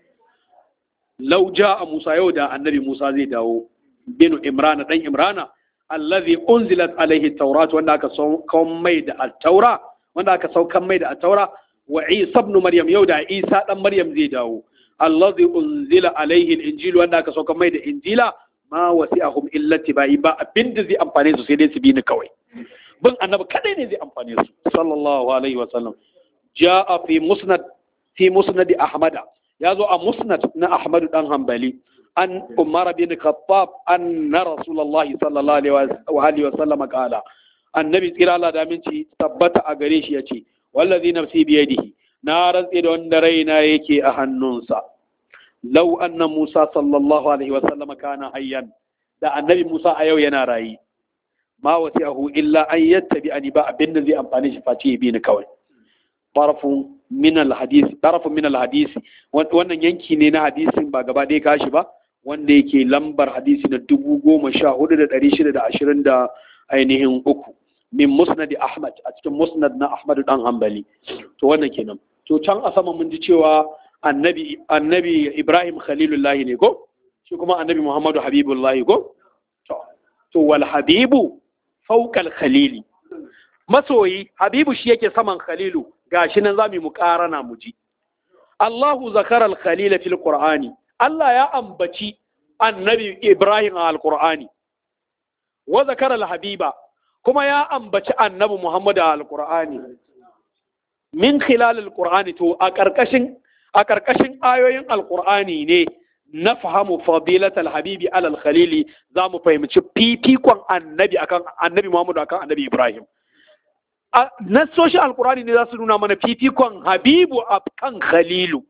law jaa musa yau da annabi musa zai dawo bin imrana dan imrana allazi unzilat alaihi tawrat wanda aka saukan mai da at-taura wanda aka saukan mai da at-taura wa isa ibn maryam yau da isa dan maryam zai dawo allazi unzila alaihi al-injil wanda aka sauka mai da injila ma wasi'ahum illa tibai ba abinda zai amfane su sai dai su bi ni kawai bin annabi kadai ne zai amfane su sallallahu alaihi wa sallam jaa fi musnad fi musnad ahmad ya zo a musnad na ahmad dan hanbali an umar bin khattab anna rasulullahi sallallahu alaihi wa sallam qala annabi tsira Allah da minci tabbata a gare shi yace wallazi nafsi biyadihi na rantse da wanda raina yake a hannunsa lau anna Musa sallallahu alaihi wa sallama kana hayyan da annabi Musa a yau yana rayi ma wasi'ahu illa an yattabi ani ba abin da zai amfani shi face bi ni kawai tarafun min alhadisi tarafun min alhadisi wannan yanki ne na hadisin ba gaba ɗaya kashi ba wanda yake lambar hadisi na dubu goma sha hudu da ɗari shida da ashirin da ainihin uku min musnad ahmad a cikin musnad na ahmad dan hanbali to wannan kenan to can a sama mun ji cewa annabi annabi ibrahim khalilullahi ne ko shi kuma annabi muhammadu habibullahi ko to to wal habibu fawqa al khalili masoyi habibu shi yake saman khalilu gashi nan zamu mu karana mu ji Allahu zakara al khalila fil qur'ani Allah ya ambaci annabi ibrahim a al-qur'ani wa zakara al habiba kuma ya ambaci annabi Muhammadu a alƙur'ani min khilalil qur'ani to a karkashin a karkashin ayoyin alqur'ani ne na fahamu fadilatal habibi alal khalili za mu fahimci fifikon annabi akan annabi Muhammadu akan annabi Ibrahim nassoshin alqur'ani ne za su nuna mana fifikon habibu akan khalilu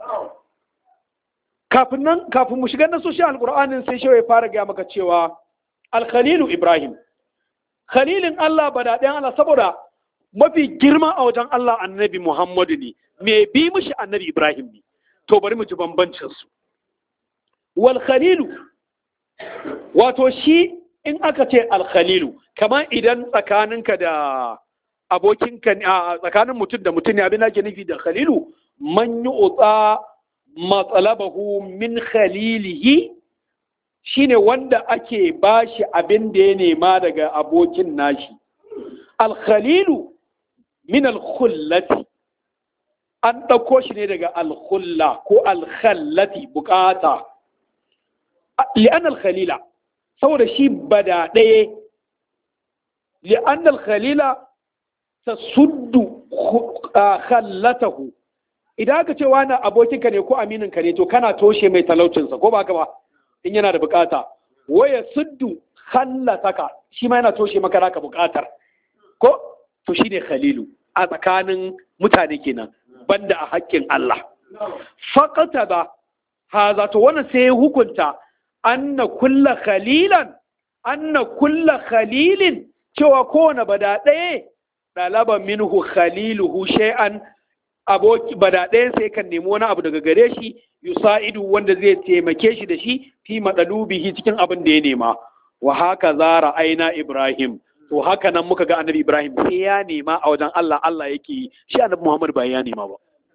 kafin nan kafin mu shiga nassoshin alqur'anin sai shi ya fara gaya maka cewa alkhalilu Ibrahim khalilin Allah ba daɗin Allah saboda mafi girma a wajen Allah annabi Muhammadu ne me bi mishi annabi Ibrahim ne to bari mu ji bambancin su wal khalilu wato shi in aka ce al khalilu kamar idan tsakaninka da abokinka a tsakanin mutum da mutum ne abin da ke nufi da khalilu man yu'ta matsalabahu min khalilihi shine wanda ake bashi abin da ya nema daga abokin nashi alkhalilu min alkhullati an ɗauko shi ne daga alkhulla ko alkhallati bukata li'an alkhalila saboda shi bada ɗaya li'an alkhalila ta suddu khallatahu idan aka ce wani abokinka ne ko amininka ne to kana toshe mai talaucinsa ko ba ka ba in yana da bukata waya suddu khallataka shi ma yana toshe maka naka bukatar ko to shine khalilu a tsakanin mutane kenan banda a haƙƙin Allah faqata ba haza to wannan sai ya hukunta anna kulla khalilan anna kulla khalilin cewa kowane bada ɗaya ɗalaba minhu khaliluhu shay'an aboki bada ɗayan sai kan nemi wani abu daga gare shi yusa'idu wanda zai taimake shi da shi fi madalubihi cikin abin da ya nema wa haka zara aina ibrahim to haka nan muka ga annabi ibrahim sai ya nema a wajen Allah Allah yake yi shi annabi muhammad ba ya nema ba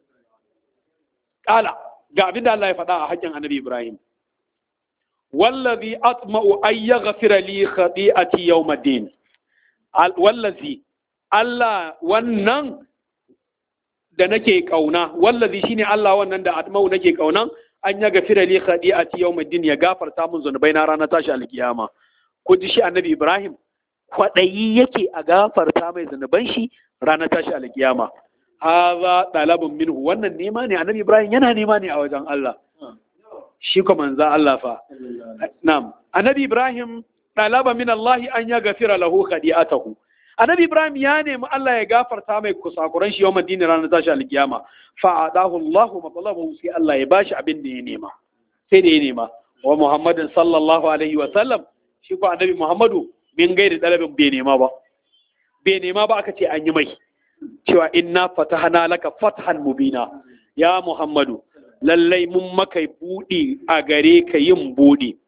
kala ga abin da Allah ya faɗa a haƙƙin annabi ibrahim wallazi atma'u ay yaghfira li khati'ati yawmiddin wallazi Allah wannan da nake kauna wallazi shine Allah wannan da atmau nake kaunan an ya gafira li khadi'ati yawmiddin ya gafarta mun zunubai na ranar tashi alkiyama ko ji shi annabi Ibrahim kwadayi yake a gafarta mai zunuban shi ranar tashi alkiyama hadha talabun minhu wannan nema ne annabi Ibrahim yana nema ne a wajen Allah shi ko manzo Allah fa na'am annabi Ibrahim talaba min Allah an ya gafira lahu khadi'atahu annabi ibrahim ya nemi Allah ya gafarta mai kusakuran shi yawan dini ranar tashi alkiyama fa adahu Allah matalabahu sai Allah ya bashi abin da ya nema sai da ya nema wa muhammadin sallallahu alaihi wa sallam shi ko annabi muhammadu min gairi dalabin bai nema ba bai nema ba aka ce an yi mai cewa inna fatahna laka fathan mubina ya muhammadu lallai mun maka buɗe a gare ka yin buɗe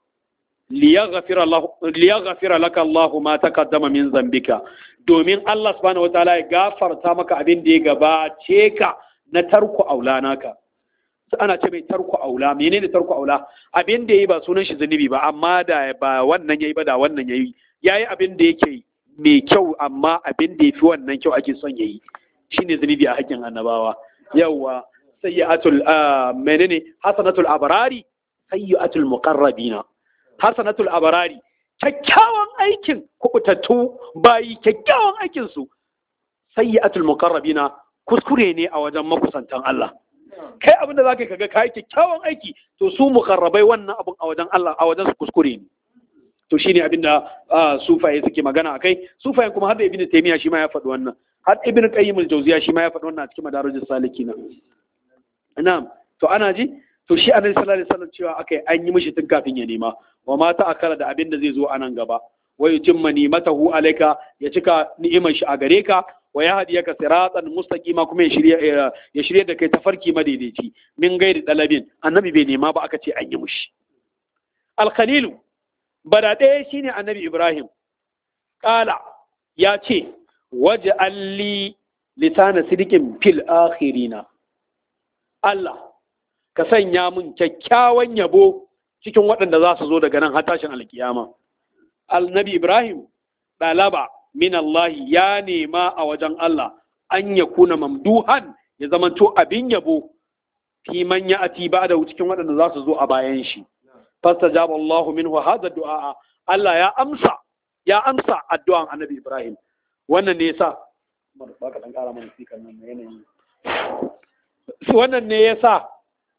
liyaghfira laka Allah ma taqaddama min zambika domin Allah subhanahu wataala ya gafarta maka abin da ya gabace ka na tarku aula naka ana ce mai tarku aula menene tarku aula abin da yayi ba sunan shi zunubi ba amma da ba wannan yayi ba da wannan yayi yayi abin da yake mai kyau amma abin da yafi wannan kyau ake son yayi shine zunubi a hakkin annabawa yawa sayyi'atul menene hasanatul abrari sayyi'atul muqarrabina hasanatul abarari kyakkyawan aikin kubutattu bayi kyakkyawan aikin su sayyi'atul muqarrabina kuskure ne a wajen makusantan Allah kai abin da zaka kaga kai kyakkyawan aiki to su muqarrabai wannan abin a wajen Allah a wajen su kuskure ne to shine abin da sufaye suke magana akai sufayen kuma har da ibnu taymiya shi ma ya faɗi wannan har ibnu qayyim al-jawziya shi ma ya faɗi wannan a cikin madarajus salikina na'am to ana ji to shi annabi sallallahu alaihi wasallam cewa akai an yi mishi tun kafin ya nema wa ma ta akala da abin da zai zo a nan gaba wa yutimma nimatahu alayka ya cika ni'imar shi a gare ka wa ya hadiyaka siratan mustaqima kuma ya shirye ya shirye da kai tafarki madaidaici min gairi dalabin annabi bai nema ba aka ce an yi mishi al-khalil bada ɗaya shine annabi ibrahim qala ya ce waj'alli lisana sidikin fil akhirina Allah ka sanya mun kyakkyawan yabo cikin waɗanda za su zo daga nan har tashin alkiyama annabi ibrahim ɗalaba min Allah ya nema a wajen Allah an ya kuna mamduhan ya zamanto abin yabo fi man ya ati ba da cikin waɗanda za su zo a bayan shi fastajaba Allah minhu hadha du'a Allah ya amsa ya amsa addu'an annabi ibrahim wannan ne yasa ba ka dan kara mana speaker nan yanayin wannan ne yasa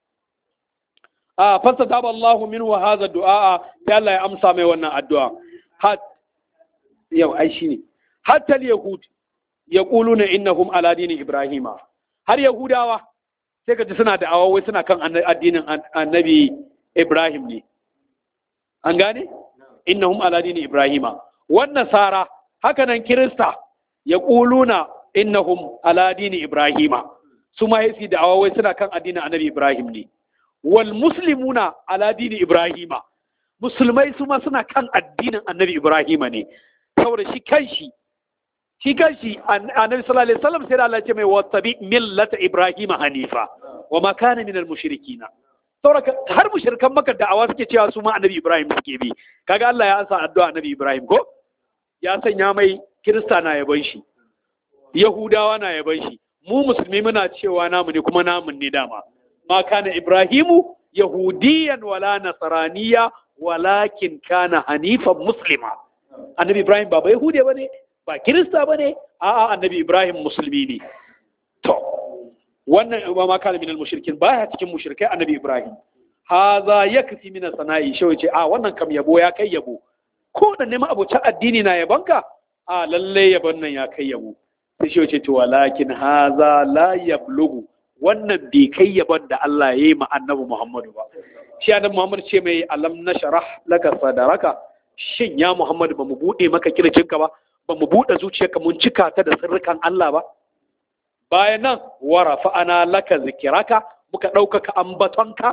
a fasta taba Allahu min wa hadha du'a sai Allah ya amsa mai wannan addu'a hat yau ai shine hatta al-yahud yaquluna innahum ala dini ibrahima har yahudawa sai ka ji suna da awawai suna kan addinin annabi ibrahim ne an gane innahum ala dini ibrahima wannan sara haka nan kirista yaquluna innahum ala dini ibrahima su ma yasi da awawai suna kan addinin annabi ibrahim ne wal muslimuna ala dini ibrahima musulmai su ma suna kan addinin annabi ibrahima ne saboda shi kanshi shi kanshi annabi sallallahu alaihi wasallam sai da Allah ya ce mai wattabi millata ibrahima hanifa wa ma kana minal mushrikina saboda har mushrikan maka da'awa suke cewa su ma annabi ibrahim suke bi kaga Allah ya ansa addu'a annabi ibrahim ko ya sanya mai kirista na yaban shi yahudawa na yaban shi mu musulmi muna cewa namu ne kuma namun ne dama ma kana ibrahimu yahudiyan wala nasraniya walakin kana hanifan muslima annabi ibrahim ba ba yahudiya bane ba kirista bane a'a annabi ibrahim musulmi ne to wannan ba ma kana minal mushrikin baya cikin mushrikai annabi ibrahim haza yakfi min sana'i shi ce a wannan kam yabo ya kai yabo ko da neman abocin addini na yabanka a lalle yabon nan ya kai yabo sai shi ce to walakin haza la yablugu wannan bai kai yabon da Allah ya yi ma annabi Muhammadu ba shi annabi Muhammad ce mai alam nashrah laka sadaraka shin ya Muhammadu ba mu bude maka kirjinka ba ba mu bude zuciyarka mun cika ta da sirrikan Allah ba bayan nan warafa ana laka zikiraka muka ɗaukaka ambatonka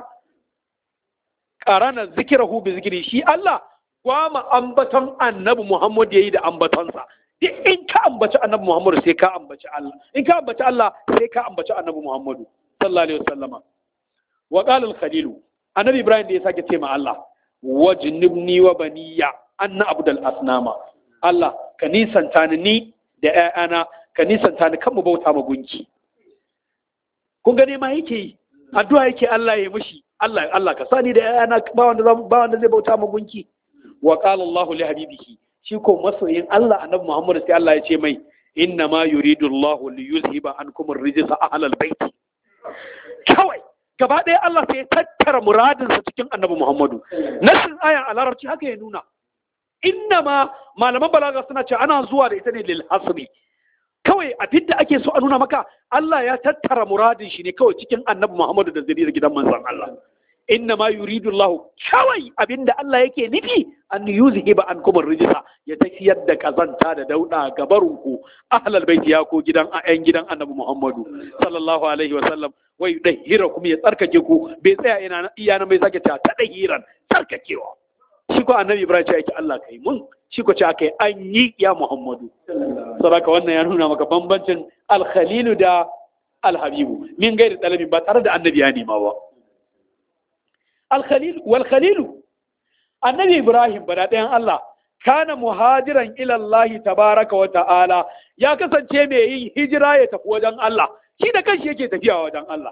ƙarana zikirahu bi zikiri shi Allah gwama ambaton annabi Muhammad yayi da ambatonsa duk in ka ambaci annabi Muhammad sai ka ambaci Allah in ka ambaci Allah sai ka ambaci annabi Muhammad sallallahu alaihi wasallama wa qala al-khalil annabi Ibrahim da ya sake ce ma Allah wajnibni wa baniya anna abdul asnama Allah ka nisanta ni da ƴaƴana ka nisanta ni kan mu bauta ma gunki kun gane ma yake yi addu'a yake Allah ya mishi Allah Allah ka sani da ƴaƴana ba wanda ba wanda zai bauta ma gunki wa qala Allahu li habibihi shi ko masoyin Allah annabi Muhammad sai Allah ya ce mai inna ma yuridu Allahu li yuzhiba ankum ar-rijsa ahlal bait kawai gaba ɗaya Allah sai ya tattara muradinsa cikin annabi Muhammadu nasin aya a larabci haka ya nuna inna ma malaman balaga suna ce ana zuwa da ita ne lil hasbi kawai abin da ake so a nuna maka Allah ya tattara muradin shi ne kawai cikin annabi Muhammadu da zuriyar gidan manzon Allah inna ma yuridu Allah kawai abin da Allah yake nufi an yuzhiba ankum ar-rijsa ya tafiyar da kazanta da dauda gabarunku ahlal bait ya ko gidan ayan gidan annabi Muhammadu sallallahu alaihi wa sallam wa yudahhirakum ya tsarkake ku bai tsaya ina iyana mai sake ta tadahiran tsarkakewa shi ko annabi Ibrahim ya ce Allah kai mun shi ko ce aka yi an yi ya Muhammadu. Sadaka wannan ya nuna maka bambancin alkhalilu da alhabibu min gairi ɗalibin ba tare da annabi ya nema ba. Alkhalilu, walkhalilu, annabi Ibrahim ba da ɗayan Allah, kana muhajiran ilallahi tabaraka wa ta'ala ya kasance mai yin hijira ya tafi wajen Allah, shi da kanshi yake tafiya wajen Allah.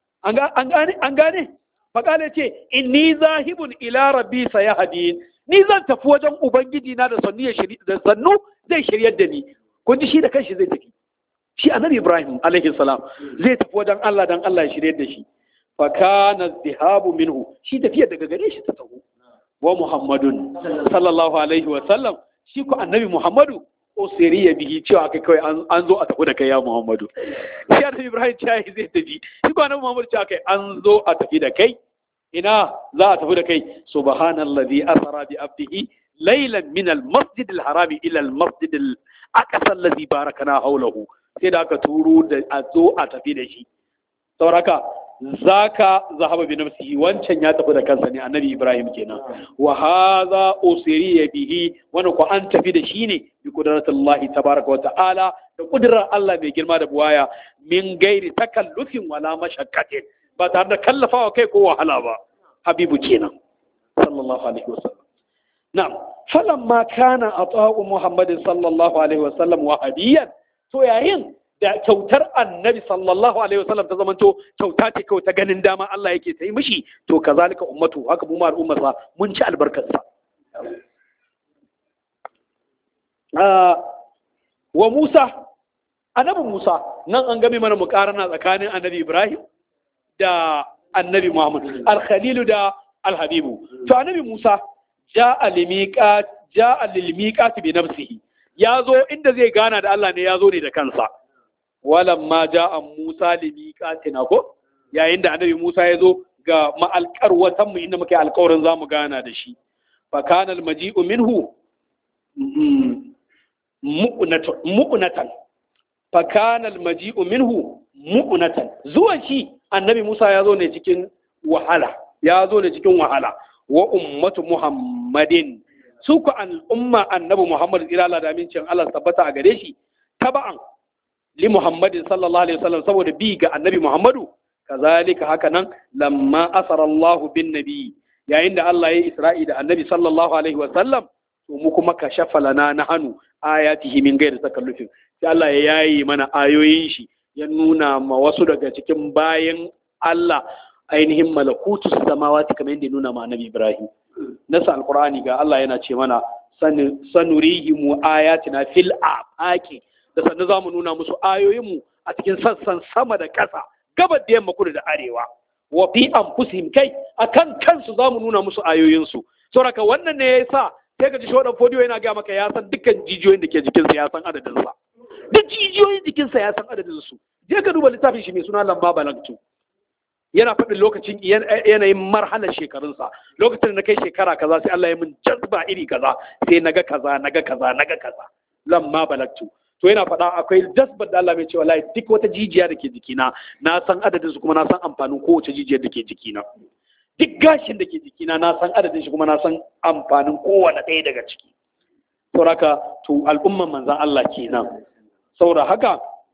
An gane? Fakale ce, inni zahibun ila rabbi sayahdin ni zan tafi wajen ubangiji na da sannu ya da sannu zai shiryar da ni kun ji shi da kanshi zai tafi shi annabi ibrahim alaihi salam zai tafi wajen Allah dan Allah ya shiryar da shi fa kana zihabu minhu shi tafiya daga gare shi ta taho wa muhammadun sallallahu alaihi wa sallam shi ko annabi muhammadu osiri ya bihi cewa kai kawai an zo a tafi da kai ya muhammadu shi annabi ibrahim cewa zai tafi shi ko annabi muhammadu cewa kai an zo a tafi da kai ina za a tafi da kai subhanallazi asra bi abdihi laylan min almasjid alharami ila almasjid alaqsa allazi barakana hawlahu sai da aka turo da a zo a tafi da shi sauraka zaka zahaba bi nafsihi wancan ya tafi da kansa ne annabi ibrahim kenan wa hadha usriya bihi wannan ko an tafi da shi ne bi qudratillahi tabaraka wa ta'ala da kudrar Allah mai girma da buwaya min gairi takallufin wala mashaqqatin ba tare da kallafawa kai ko wahala ba habibu kenan sallallahu alaihi wasallam na'am falamma kana ata'u muhammadin sallallahu alaihi wasallam wahabiyan to yayin da kyautar annabi sallallahu alaihi wasallam ta zamanto kyauta ce kawai ta ganin dama Allah yake ta yi mishi to kazalika ummatu haka mu ma al'ummarsa mun ci albarkarsa wa Musa annabi Musa nan an game mana mukarana tsakanin annabi Ibrahim da annabi Muhammad al-Khalilu da al-Habibu to annabi Musa ja'a limiqat ja'a lilmiqat bi nafsihi yazo inda zai gana da Allah ne yazo ne da kansa walamma ja'a Musa limiqatina ko yayin da annabi Musa yazo ga ma'alƙarwatan mu inda muke alƙawarin zamu gana da shi fa kana al-maji'u minhu mu'natan fa kana al-maji'u minhu mu'natan zuwan shi annabi Musa ya zo ne cikin wahala ya zo ne cikin wahala wa ummatu Muhammadin su ku al'umma annabi Muhammad tsira da amincin Allah tabbata a gare shi taba'an li Muhammadin sallallahu alaihi wasallam saboda bi ga annabi Muhammadu kazalika haka nan lamma asara Allah bin nabi yayin da Allah ya Isra'i da annabi sallallahu alaihi wasallam to mu kuma kashafa lana na hannu ayatihi min gairi takallufin sai Allah ya yayi mana ayoyin shi ya nuna ma wasu daga cikin bayan Allah ainihin malakutu samawati kamar yadda ya nuna ma annabi Ibrahim nasa alqur'ani ga Allah yana ce mana sanurihimu ayatina fil afaqi da sannan zamu nuna musu ayoyinmu a cikin sassan sama da ƙasa gabar da yamma kudu da arewa wa fi anfusihim kai akan kansu zamu nuna musu ayoyinsu saboda wannan ne yasa sai ka ji shodan fodiyo yana ga maka ya san dukkan jijiyoyin da ke jikinsa ya san adadin sa duk jijiyoyin jikinsa ya san adadin su je ka duba littafin shi mai suna lamba balagtu yana faɗin lokacin yanayin marhalar shekarunsa lokacin da na kai shekara kaza sai Allah ya min jazba iri kaza sai naga kaza naga kaza naga kaza lamma balagtu to yana faɗa akwai jazbar da Allah mai cewa lai duk wata jijiya da ke jikina na san adadin su kuma na san amfanin kowace jijiyar da ke jikina duk gashin da ke jikina na san adadin shi kuma na san amfanin kowane ɗaya daga ciki saboda to al'umman manzan Allah kenan saboda haka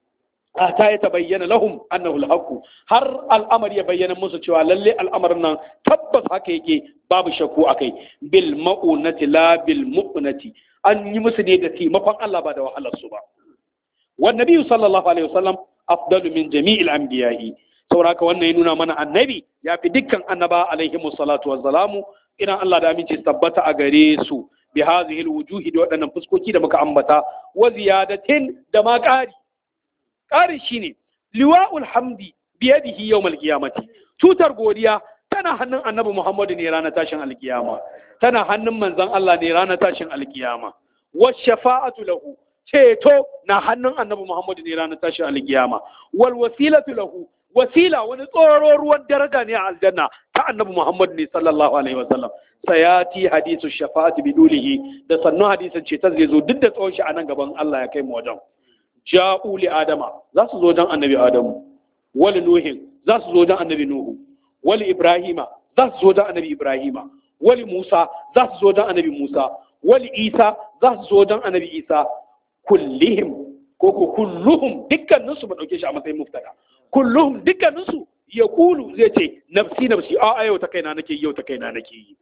ta ya tabayyana lahum annahu al har al'amari ya bayyana musu cewa lalle al'amarin nan tabbas haka yake babu shakku akai bil ma'unati la bil mu'nati an yi musu ne da taimakon Allah ba da wahalar su ba wan nabiyyu sallallahu alaihi wasallam afdalu min jami'il anbiya'i saboda haka wannan ya nuna mana annabi ya fi dukkan annaba alaihi salatu wassalamu idan Allah da aminci tabbata a gare su bi hadhihi alwujuhi da waɗannan fuskoki da muka ambata wa ziyadatin da ma ƙari ƙari shine liwa'ul hamdi biyadihi yawmal qiyamati tutar godiya tana hannun annabi Muhammadu ne ranar tashin alkiyama tana hannun manzon Allah ne ranar tashin alkiyama wa shafa'atu lahu ceto na hannun annabi Muhammadu ne ranar tashin alkiyama wal wasilatu lahu wasila wani tsoro ruwan daraja ne a aljanna ta annabi Muhammad ne sallallahu alaihi wasallam sayati hadisu shafa'ati bidulihi da sannu hadisin ce ta zai zo duk da tsawon shi a nan gaban Allah ya kai mu wajen ja'u li adama za su zo dan annabi adamu wali nuhin za su zo dan annabi nuhu wali ibrahima za su zo dan annabi ibrahima wali musa za su zo dan annabi musa wali isa za su zo dan annabi isa kullihim ko ko kulluhum dukkaninsu ba dauke shi a matsayin muftada kulluhum dukkaninsu ya kulu zai ce nafsi nafsi a yau ta kaina nake yau ta kaina nake yi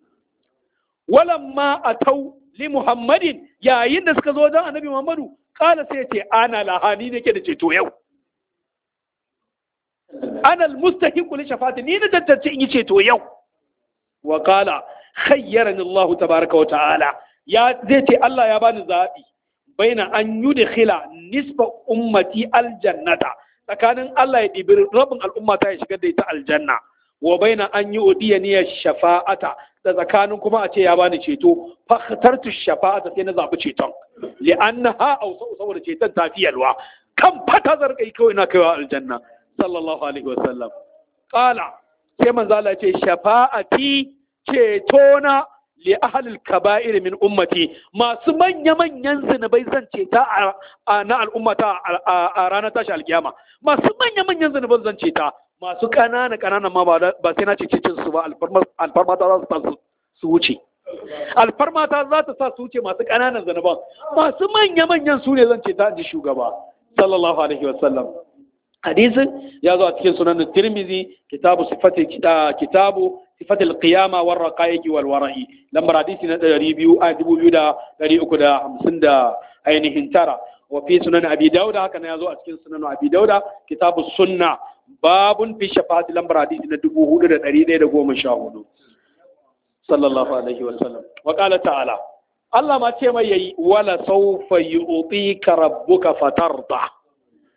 walamma atau li muhammadin yayin da suka zo don annabi muhammadu kala sai ce ana lahani nake da ceto yau ana almustahiqu li shafati ni na tantance in yi ceto yau wa kala khayyarani Allah tabaraka wa ta'ala ya zai ce Allah ya bani zabi baina an yudkhila nisfa ummati aljannata tsakanin Allah ya ɗibi rabin al'umma ta ya shigar da ita aljanna wa baina an yi odiya niyyar shafa'ata da tsakanin kuma a ce ya bani ceto fakhtartu shafa'ata sai na zaɓi ceton li'annaha aw saboda ceton ta fi yalwa kan fata zargai kawai na kaiwa aljanna sallallahu alaihi wa sallam qala sai manzo Allah ya ce shafa'ati cetona li ahlil kaba'ir min ummati masu manya manyan zinubai zan ce ta na al'ummata a ranar tashi alkiyama masu manya manyan zinuban zan ce ta masu ƙanana ƙanana ma ba sai na ce cin su ba alfarma ta za su sa su wuce alfarma ta za ta sa su wuce masu ƙananan zinuban masu manya manyan su ne zan ce ta ji shugaba sallallahu alaihi wasallam hadisin ya zo a cikin sunan tirmizi kitabu sifati kitabu sifatil qiyama war raqaiqi wal wara'i lambar hadisi na 200 a 2350 da ainihin tara wa fi sunan abi dauda haka ne yazo a cikin sunan abi dauda kitabu sunna babun fi shafa'ati lambar hadisi na 4114 sallallahu alaihi wa sallam wa qala ta'ala Allah ma ce mai yayi wala sawfa yu'tika rabbuka fatarda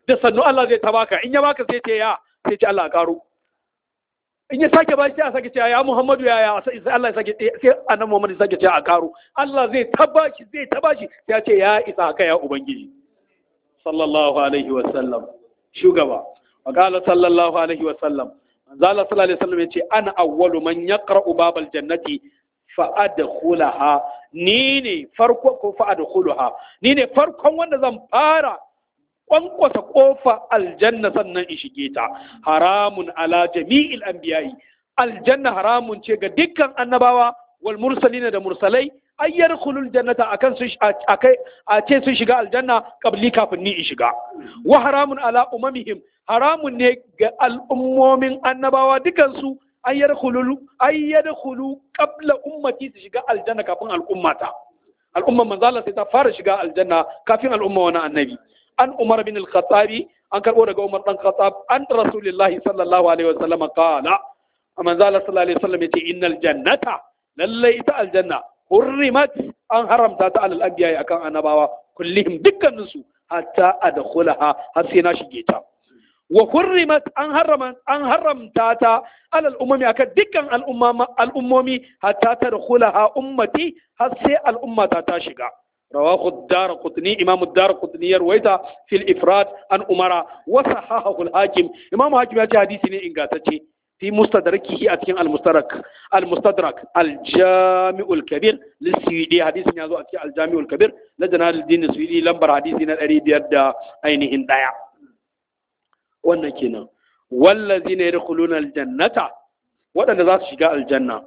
da sannu Allah zai ta baka in ya baka sai ce ya sai ce Allah ya karo in ya sake bashi sai a sake cewa ya Muhammadu ya ya sai Allah ya sake sai annabi Muhammad ya sake cewa a karo Allah zai ta bashi zai ta bashi sai ya ce ya isa haka ya ubangiji sallallahu alaihi wa sallam shugaba wa qala sallallahu alaihi wa sallam manzo Allah sallallahu alaihi wa sallam yace ana awwalu man yaqra'u babal jannati fa adkhulaha ni ne farko ko fa adkhulaha ni ne farkon wanda zan fara kwankwasa kofa aljanna sannan in shige ta haramun ala jami'il anbiya'i aljanna haramun ce ga dukkan annabawa wal mursalina da mursalai ay yadkhulul jannata akan su akai a ce sun shiga aljanna qabli kafin ni in shiga wa haramun ala umamihim haramun ne ga al'ummomin annabawa dukan su ay yadkhulul ay yadkhulu qabla ummati su shiga aljanna kafin al'ummata al'umman manzo Allah sai ta fara shiga aljanna kafin al'umma wani annabi an umar bin al-khattabi an karbo daga umar dan khattab an rasulillahi sallallahu alaihi wasallam qala manzo Allah sallallahu alaihi wasallam yace innal jannata lalle ita aljanna hurrimat an haramta ta alal anbiya akan annabawa kullihim dukkanin su hatta adkhulaha har sai na shige ta wa hurrimat an harama an haramta ta alal umami akan dukkan al'umma al'ummomi hatta tadkhulaha ummati har sai al'ummata ta shiga رواه الدار قطني إمام الدار قطني يرويتا في الإفراد عن أمرا وصححه الحاكم إمام الحاكم يأتي حديثي إن قاتتي في مستدركه أتكين المستدرك المستدرك الجامع الكبير للسويدي حديث يازو أتكين الجامع الكبير لجنا الدين السويدي لمبر حديثنا الأريد يد أينهن دايا ونكينا والذين يدخلون الجنة وأن ذات شقاء الجنة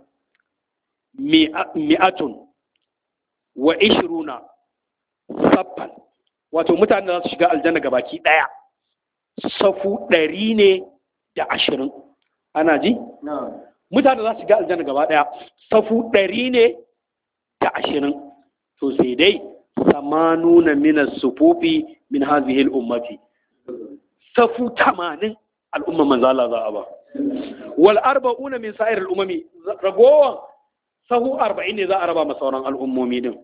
مئة wa ishiruna saffan wato mutane za su shiga aljanna ga baki ɗaya safu ɗari ne da ashirin ana ji? mutane za su shiga aljanna gaba ɗaya safu ɗari ne da ashirin to sai dai samanuna mina sufufi min hazihil ummati safu tamanin al'umma manzala za a ba wal arba'una min sa'ir al'umami ragowan sahu arba'in ne za a raba ma sauran al'ummomi din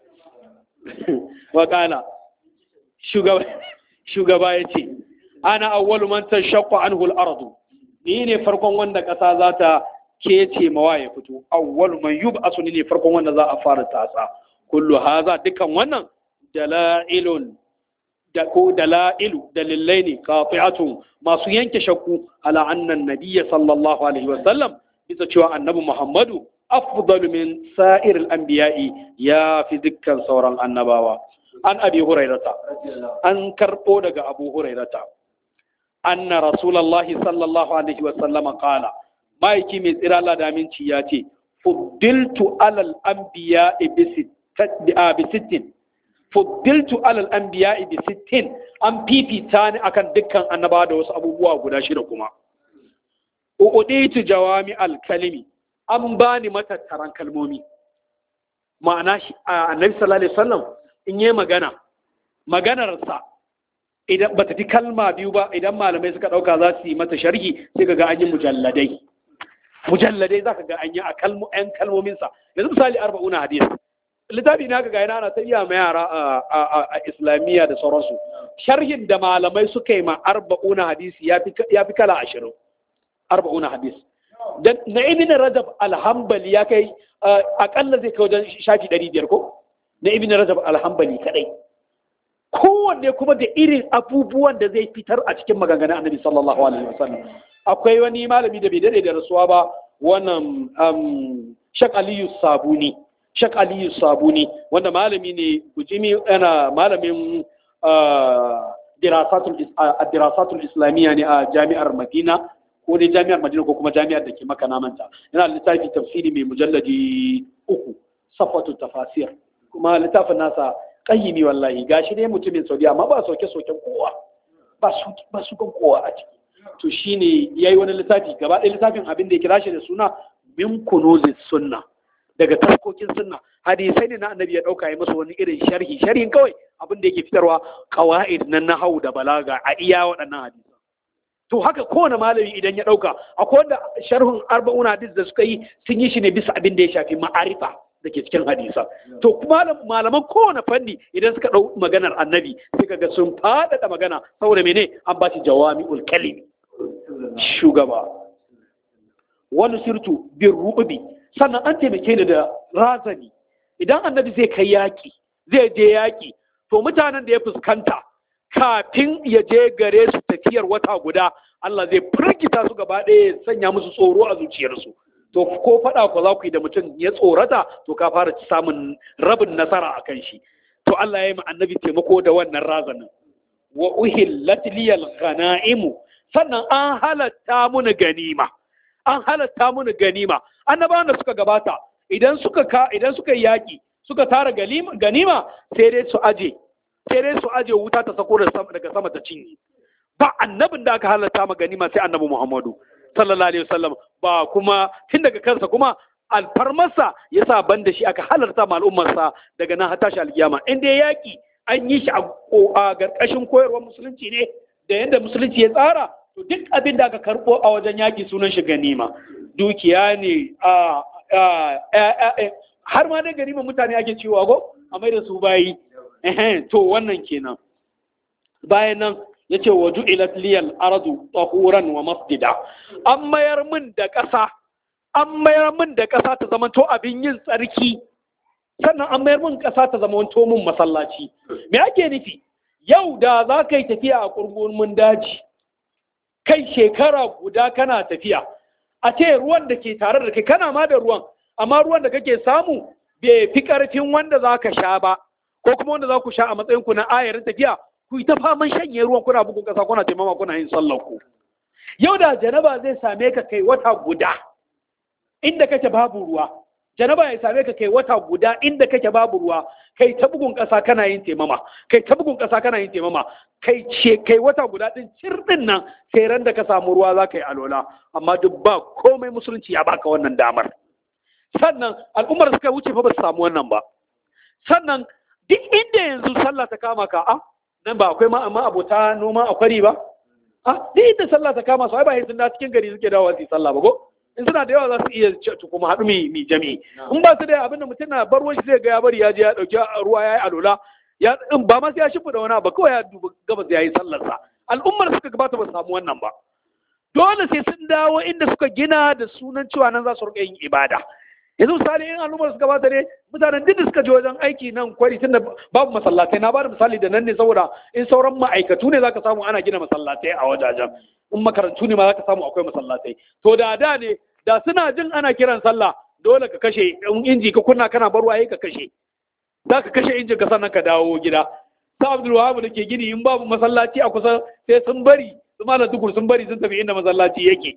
wakala shugaba ya ce ana awwalu man tashaqqu anhu al-ardu ni ne farkon wanda ƙasa za ta kece mawa ya fito awwalu man yub'asu ni ne farkon wanda za a fara tatsa kullu haza dukan wannan dalailun da ko dalailu dalilai ne qati'atun masu yanke shakku ala annan nabiyya sallallahu alaihi wa sallam bisa cewa annabi muhammadu afdalu min sa'ir al-anbiya'i ya fi dukkan sauran annabawa an abi hurairata an karbo daga abu hurairata anna rasulullahi sallallahu alaihi wa sallama qala maiki mai tsira Allah da aminci ya ce fuddiltu alal anbiya'i bi sittin fuddiltu alal anbiya'i bi sittin an fifita ni akan dukkan annabawa da wasu abubuwa guda shida kuma uɗitu jawami alkalimi an bani matattaran kalmomi ma'ana annabi sallallahu alaihi wasallam in yi magana maganarsa idan ba ta fi kalma biyu ba idan malamai suka ɗauka za su yi mata sharhi sai ka ga an yi mujalladai mujalladai za ka ga an yi a ‘yan kalmominsa yanzu misali arba'una hadis littafi na ga yana ana ta iya ma yara a islamiyya da sauransu sharhin da malamai suka yi ma arba'una hadisi ya fi kala ashirin arba'una hadis na ibn rajab alhambali ya kai akalla zai kai wajen shafi ɗari biyar ko na ibn rajab alhambali kadai kowanne kuma da irin abubuwan da zai fitar a cikin maganganun annabi sallallahu alaihi wasallam akwai wani malami da bai dade da rasuwa ba wannan shak aliyu sabuni shak aliyu sabuni wanda malami ne bujimi yana malamin dirasatul islamiyya ne a jami'ar madina ko dai jami'ar madina ko kuma jami'ar da ke maka namanta yana littafi tafsiri mai mujalladi uku safatu tafasir kuma littafin nasa kayyimi wallahi gashi dai mutumin saudiya amma ba soke soken kowa ba su kan kowa a ciki to shine yayi wani littafi gaba ɗaya littafin abin da ya kira shi da suna min kunuzis sunna daga taskokin sunna hadisai ne na annabi ya dauka ya musu wani irin sharhi sharhin kawai abin da yake fitarwa qawaid na nahau da balaga a iya waɗannan hadisi to haka kowane malami idan ya dauka akwai wanda sharhun arba'una hadis da suka yi sun yi shi ne bisa abin da ya shafi ma'arifa da ke cikin hadisa to kuma malaman kowane fanni idan suka ɗau maganar annabi sai kaga sun faɗaɗa magana saboda mene an ba shi jawami'ul kalimi shugaba wani sirtu bin rubi sannan an taimake ni da razani idan annabi zai kai yaƙi zai je yaƙi to mutanen da ya fuskanta kafin ya je gare su tafiyar wata guda Allah zai firgita su gaba ɗaya ya sanya musu tsoro a zuciyarsu to ko faɗa ko za ku yi da mutum ya tsorata to ka fara samun rabin nasara a kan shi to Allah ya yi annabi taimako da wannan razanin wa uhillat liyal ghanaimu sannan an halatta muni ganima an halatta muni ganima annabawan da suka gabata idan suka ka idan suka yi yaki suka tara ganima sai dai su aje sai dai su aje wuta ta sako daga sama ta cinye ba annabin da aka halatta ma ganima sai annabi Muhammadu sallallahu alaihi wasallam ba kuma tun daga kansa kuma alfarmarsa ya sa ban da shi aka halarta ma al'ummarsa daga nan har tashi alkiyama in dai yaƙi an yi shi a ƙarƙashin koyarwar musulunci ne da yadda musulunci ya tsara to duk abin da aka karɓo a wajen yaƙi sunan shi ganima dukiya ne har ma dai ganima mutane ake cewa go a mai da su bayi to wannan kenan bayan nan ya ce wa ju'ilat liyal ardu tahuran wa masjida an mayar min da ƙasa an mayar min da ƙasa ta zama to abin yin tsarki sannan an mayar min ƙasa ta zama to min masallaci me ake nufi yau da za ka yi tafiya a ƙurgumin daji kai shekara guda kana tafiya a ce ruwan da ke tare da kai kana ma da ruwan amma ruwan da kake samu bai fi ƙarfin wanda za ka sha ba ko kuma wanda za ku sha a matsayinku na ayarin tafiya ku yi ta faman shanye ruwan kuna bugun ƙasa kuna taimama kuna yin sallar ku yau da janaba zai same ka kai wata guda inda kake babu ruwa janaba ya same ka kai wata guda inda kake babu ruwa kai ta bugun ƙasa kana yin taimama kai ta bugun ƙasa kana yin taimama kai ce kai wata guda din cirdin nan sai ran da ka samu ruwa za ka yi alola amma duk ba komai musulunci ya baka wannan damar sannan al'ummar suka wuce fa ba su samu wannan ba sannan duk inda yanzu sallah ta kama ka a nan ba akwai ma abota noma a kwari ba a duk inda sallah ta kama su ai ba sun da cikin gari suke dawo su yi sallah ba ko in suna da yawa za su iya kuma haɗu mai jami'i in ba su da abin da mutum na bar wani zai ga ya bari ya je ya ɗauki ruwa ya yi alola ya in ba ma sai ya shimfiɗa wani ba kawai ya duba gabas ya yi sallarsa al'ummar suka gabata ba su samu wannan ba dole sai sun dawo inda suka gina da sunan cewa nan za su riƙa yin ibada yanzu misali in al'ummar suka bata ne mutanen duk da suka je wajen aiki nan kwari tunda babu masallatai na bada misali da nan ne saboda in sauran ma'aikatu ne zaka samu ana gina masallatai a wajajen in makarantu ne ma zaka samu akwai masallatai to da da ne da suna jin ana kiran sallah dole ka kashe in inji ka kunna kana bar waye ka kashe za ka kashe injin ka sannan ka dawo gida sa abdul wahab da ke gini in babu masallaci a kusa sai sun bari su malam tukur sun bari sun tafi inda masallaci yake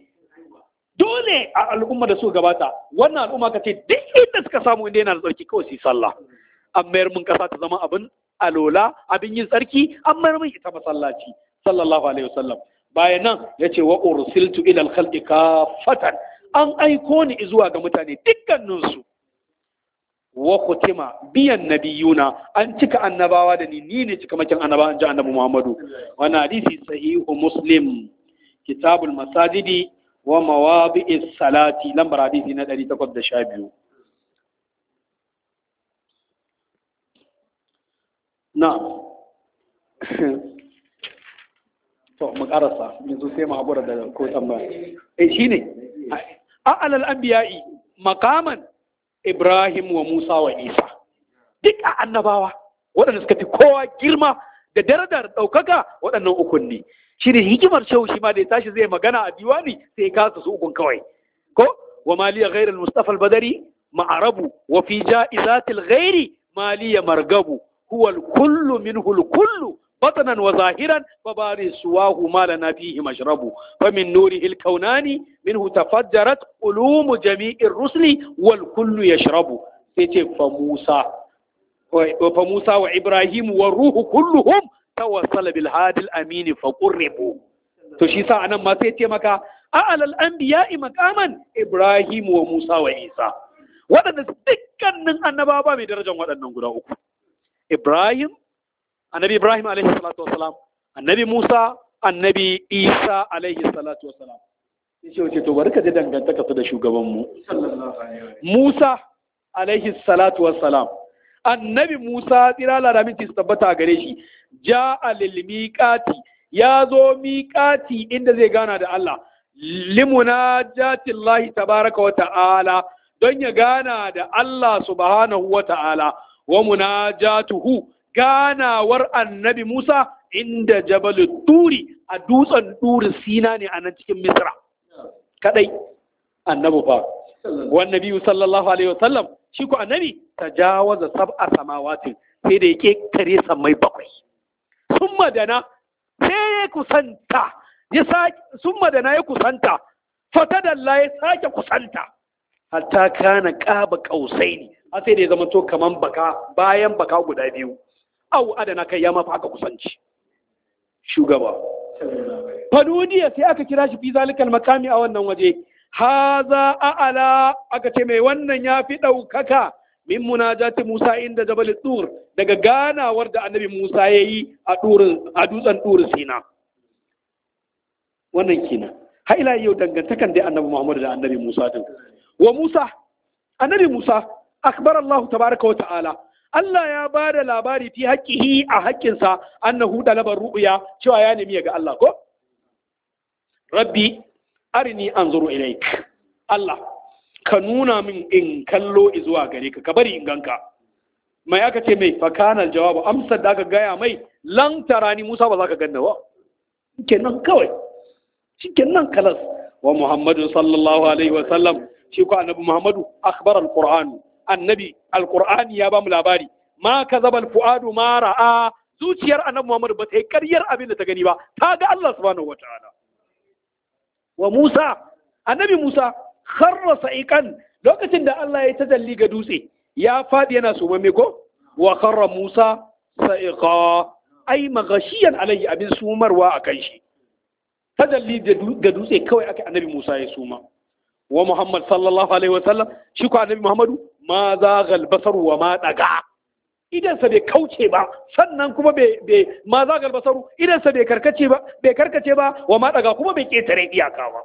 dole a al'umma da suka gabata wannan al'umma ka ce duk inda suka samu inda yana da tsarki kawai su yi sallah an mayar mun kasa ta zama abin alola abin yin tsarki an mayar mun ita masallaci sallallahu alaihi wasallam bayan nan ya ce wa ursiltu ila al-khalqi kafatan an aiko ni zuwa ga mutane dukkaninsu wa kutima biyan nabiyuna an cika annabawa da ni ni ne cika makin annabawa an ji annabi Muhammadu wannan hadisi sahihu muslim kitabul masajidi wa mawadi'is salati lambar hadisi na 812 na'am to mu karasa yanzu sai mu haƙura da ko tambaya eh shine a'lal anbiya'i maqaman Ibrahim wa Musa wa Isa duk a annabawa waɗanda suka fi kowa girma da darajar ɗaukaka waɗannan ukun ne shi ne hikimar shehu shi ma da ya tashi zai magana a diwani sai ya kasa su ukun kawai ko wa maliya ghairu mustafa al-badari ma'arabu wa fi ja'izatil ghairi maliya margabu huwa al-kullu minhu al-kullu بطنا وظاهرا فباري سواه ما لنا فيه مشرب فمن نوره الكونان منه تفجرت علوم جميع الرسل والكل يشرب فموسى فموسى وإبراهيم والروح كلهم توصل بالهادي الأمين فقربوا تشيسا أنا ما سيتي مكا أعلى الأنبياء مقاما إبراهيم وموسى وإيسى waɗanda dukkanin annabawa mai darajar waɗannan guda uku Ibrahim annabi Ibrahim alaihi salatu wasalam annabi Musa annabi Isa alaihi salatu wasalam sai ce wace to bari ka ji dangantaka su da shugaban mu Musa alaihi salatu wassalam annabi Musa tsira laramin su tabbata gare shi ja'a lil miqati ya zo miqati inda zai gana da Allah limunajati Allah tabaraka wa ta'ala don ya gana da Allah subhanahu wa ta'ala wa munajatuhu ganawar annabi Musa inda jabal turi a dutsen turi sina ne a nan cikin Misra kadai annabi fa wannan biyu sallallahu alaihi wasallam shi ko annabi tajawaza sab'a samawatin sai da yake kare samai bakwai sun madana sai ya kusanta ya sake sun madana ya kusanta fatadalla ya sake kusanta hatta kana qaba qausaini har sai da ya zama to kaman baka bayan baka guda biyu au adana kai ya mafi aka kusanci shugaba fadudiya sai aka kira shi fi zalikal makami a wannan waje haza a'ala aka ce mai wannan ya fi ɗaukaka min munajati Musa inda Jabal Tur daga ganawar da annabi Musa ya yi a dutsen Tur Sina wannan kenan ha ila yau dangantakan dai annabi Muhammad da annabi Musa din wa Musa annabi Musa akbar Allah tabaraka wa ta'ala Allah ya ba da labari fi haƙƙihi a haƙƙinsa annahu dalabar ru'ya cewa ya nemi ga Allah ko rabbi arini anzuru ilaik Allah ka nuna min in kallo zuwa gare ka ka bari in ganka mai aka ce mai fakana jawabu amsar da aka gaya mai lan tarani Musa ba za ka ganna ba kenan kawai shikenan kalas wa Muhammadu sallallahu alaihi wa sallam shi ko annabi Muhammadu akhbar alquran annabi alqur'ani ya ba mu labari ma kazaba alfuadu ma ra'a zuciyar annabi Muhammadu ba ta yi ƙaryar abin da ta gani ba ta ga Allah subhanahu wataala wa Musa annabi Musa kharra sa'iqan lokacin da Allah ya tajalli ga dutse ya fadi yana sumamme ko wa kharra Musa sa'iqa ai magashiyan alaihi abin sumarwa akan shi tajalli ga dutse kawai aka annabi Musa ya suma wa Muhammad sallallahu alaihi wa sallam shi ko annabi Muhammadu ma zagal basar wa ma daga idansa bai kauce ba sannan kuma bai ma zagal basaru idansa bai karkace ba bai karkace ba wa ma daga kuma bai ketare iyaka ba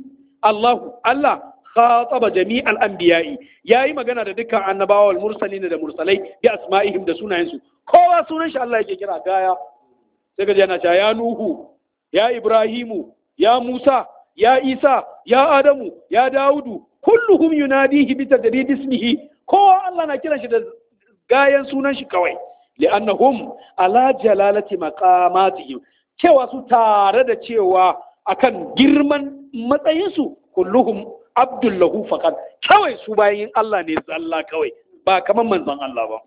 Allahu Allah khataba jami'al anbiya'i yayi magana da dukkan annabawa wal mursalin da mursalai bi asma'ihim da sunayensu kowa sunan shi Allah yake kira gaya sai ga yana cewa ya nuhu ya ibrahimu ya musa ya isa ya adamu ya daudu kulluhum yunadihi bi tadrid ismihi kowa Allah na kiran shi da gayan sunan shi kawai li'annahum ala jalalati maqamatihim cewa su tare da cewa akan girman matsayinsu kulluhum abdullahu faqat kawai su bayin Allah ne zalla kawai ba kaman manzon Allah ba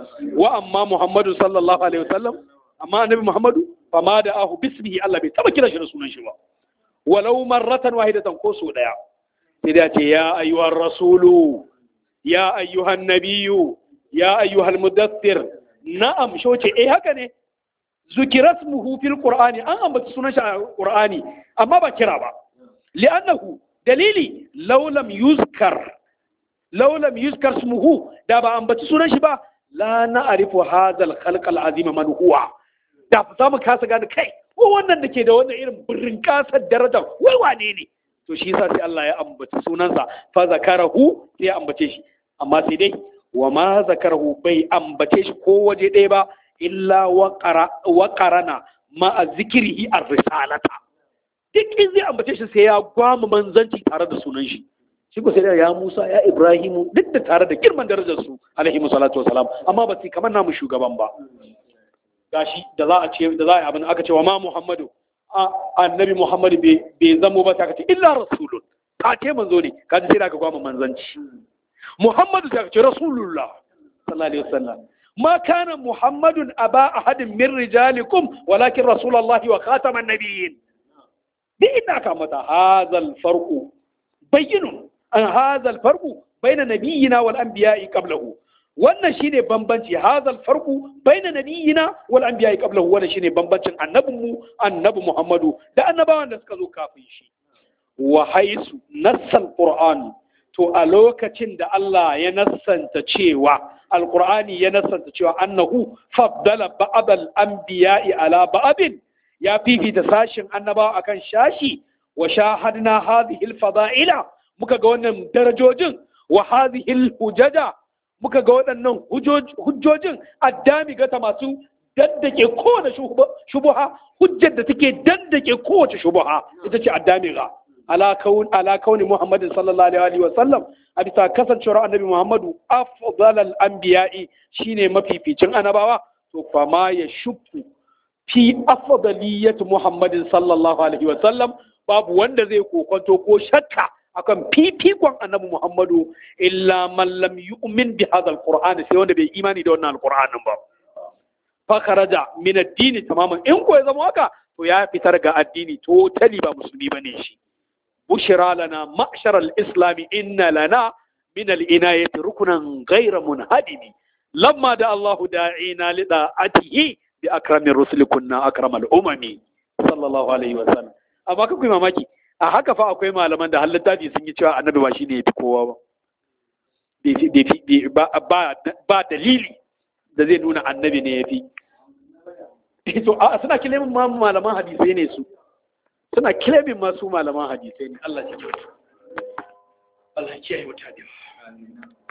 wa amma Muhammadu sallallahu alaihi wasallam amma annabi Muhammadu fa ma da ahu bismihi Allah bai taba kira shi da sunan shi ba walau marratan wahidatan ko so daya sai da ce ya ayyuhar rasulu ya ayyuhan nabiyyu ya ayyuhal mudaththir na'am shoce eh haka ne zukirat muhu fil qur'ani an ambaci sunan shi a qur'ani amma ba kira ba li'annahu dalili law lam yuzkar law lam yuzkar ismuhu da ba ambaci sunan shi ba la na'rifu hadha al-khalq al-azim man huwa da za mu kasa gane kai ko wannan da ke da wannan irin birrin kasar daraja wai wane ne to shi yasa sai Allah ya ambaci sunansa fa zakarahu sai ya ambace shi amma sai dai wa ma zakarahu bai ambace shi ko waje ɗaya ba illa wa qarana ma zikrihi ar-risalata duk in zai ambace shi sai ya gwama manzanci tare da sunan shi shi ko sai ya Musa ya Ibrahimu duk da tare da girman darajar su alaihi salatu wasalam amma ba su kamar namu shugaban ba gashi da za a ce da za a yi abin aka ce wa ma Muhammadu annabi Muhammadu bai zamo ba ta ce illa rasulun ka ce manzo ne ka ji sai da ka gwama manzanci Muhammadu ta ce rasulullah sallallahu alaihi wasallam ma kana Muhammadun aba ahadin min rijalikum walakin rasulullahi wa khataman nabiyyin bi inna ka mata hadhal farqu bayyinun an hadhal farqu baina nabiyyina wal anbiya'i qablahu wannan shine bambanci hadhal farqu baina nabiyyina wal anbiya'i qablahu wannan shine bambancin annabinmu annabi Muhammadu da annabawan da suka zo kafin shi wa haisu nassal qur'an to a lokacin da Allah ya nassanta cewa alqur'ani ya nassanta cewa annahu faddala ba'dal anbiya'i ala ba'din ya fifita sashin annabawa akan shashi wa shahadna hadhihi alfada'ila muka ga wannan darajojin wa hadhihi alhujaja muka ga waɗannan hujjojin addami gata masu daddake kowane shubuha hujjar da take daddake kowace shubuha ita ce addami ga ala kauni muhammadin sallallahu alaihi wa sallam a bisa kasancewar annabi muhammadu afdalal anbiya'i shine mafificin annabawa to fa ma ya shukku fi afdaliyyati muhammadin sallallahu alaihi wa sallam babu wanda zai kokonto ko shakka akan fifikon annabi muhammadu illa man lam yu'min bi hadha alquran sai wanda bai imani da wannan alqur'anin ba fa kharaja min ad-din tamaman in ko ya zama haka to ya fitar ga addini totally ba musulmi bane shi bushra lana ma'shar al-islam inna lana min al-inayati ruknan ghayra munhadimi lamma da Allah da'ina li da'atihi bi akramin rusul kunna akramal umami sallallahu alaihi wa sallam amma kai mamaki a haka fa akwai malaman da littafi sun yi cewa annabi ba shi ne ya fi kowa ba ba dalili da zai nuna annabi ne ya fi to a suna kilemin ma malaman hadisai ne su suna kilemin ma su malaman hadisai ne Allah ya kyauta Allah ya kiyaye mutane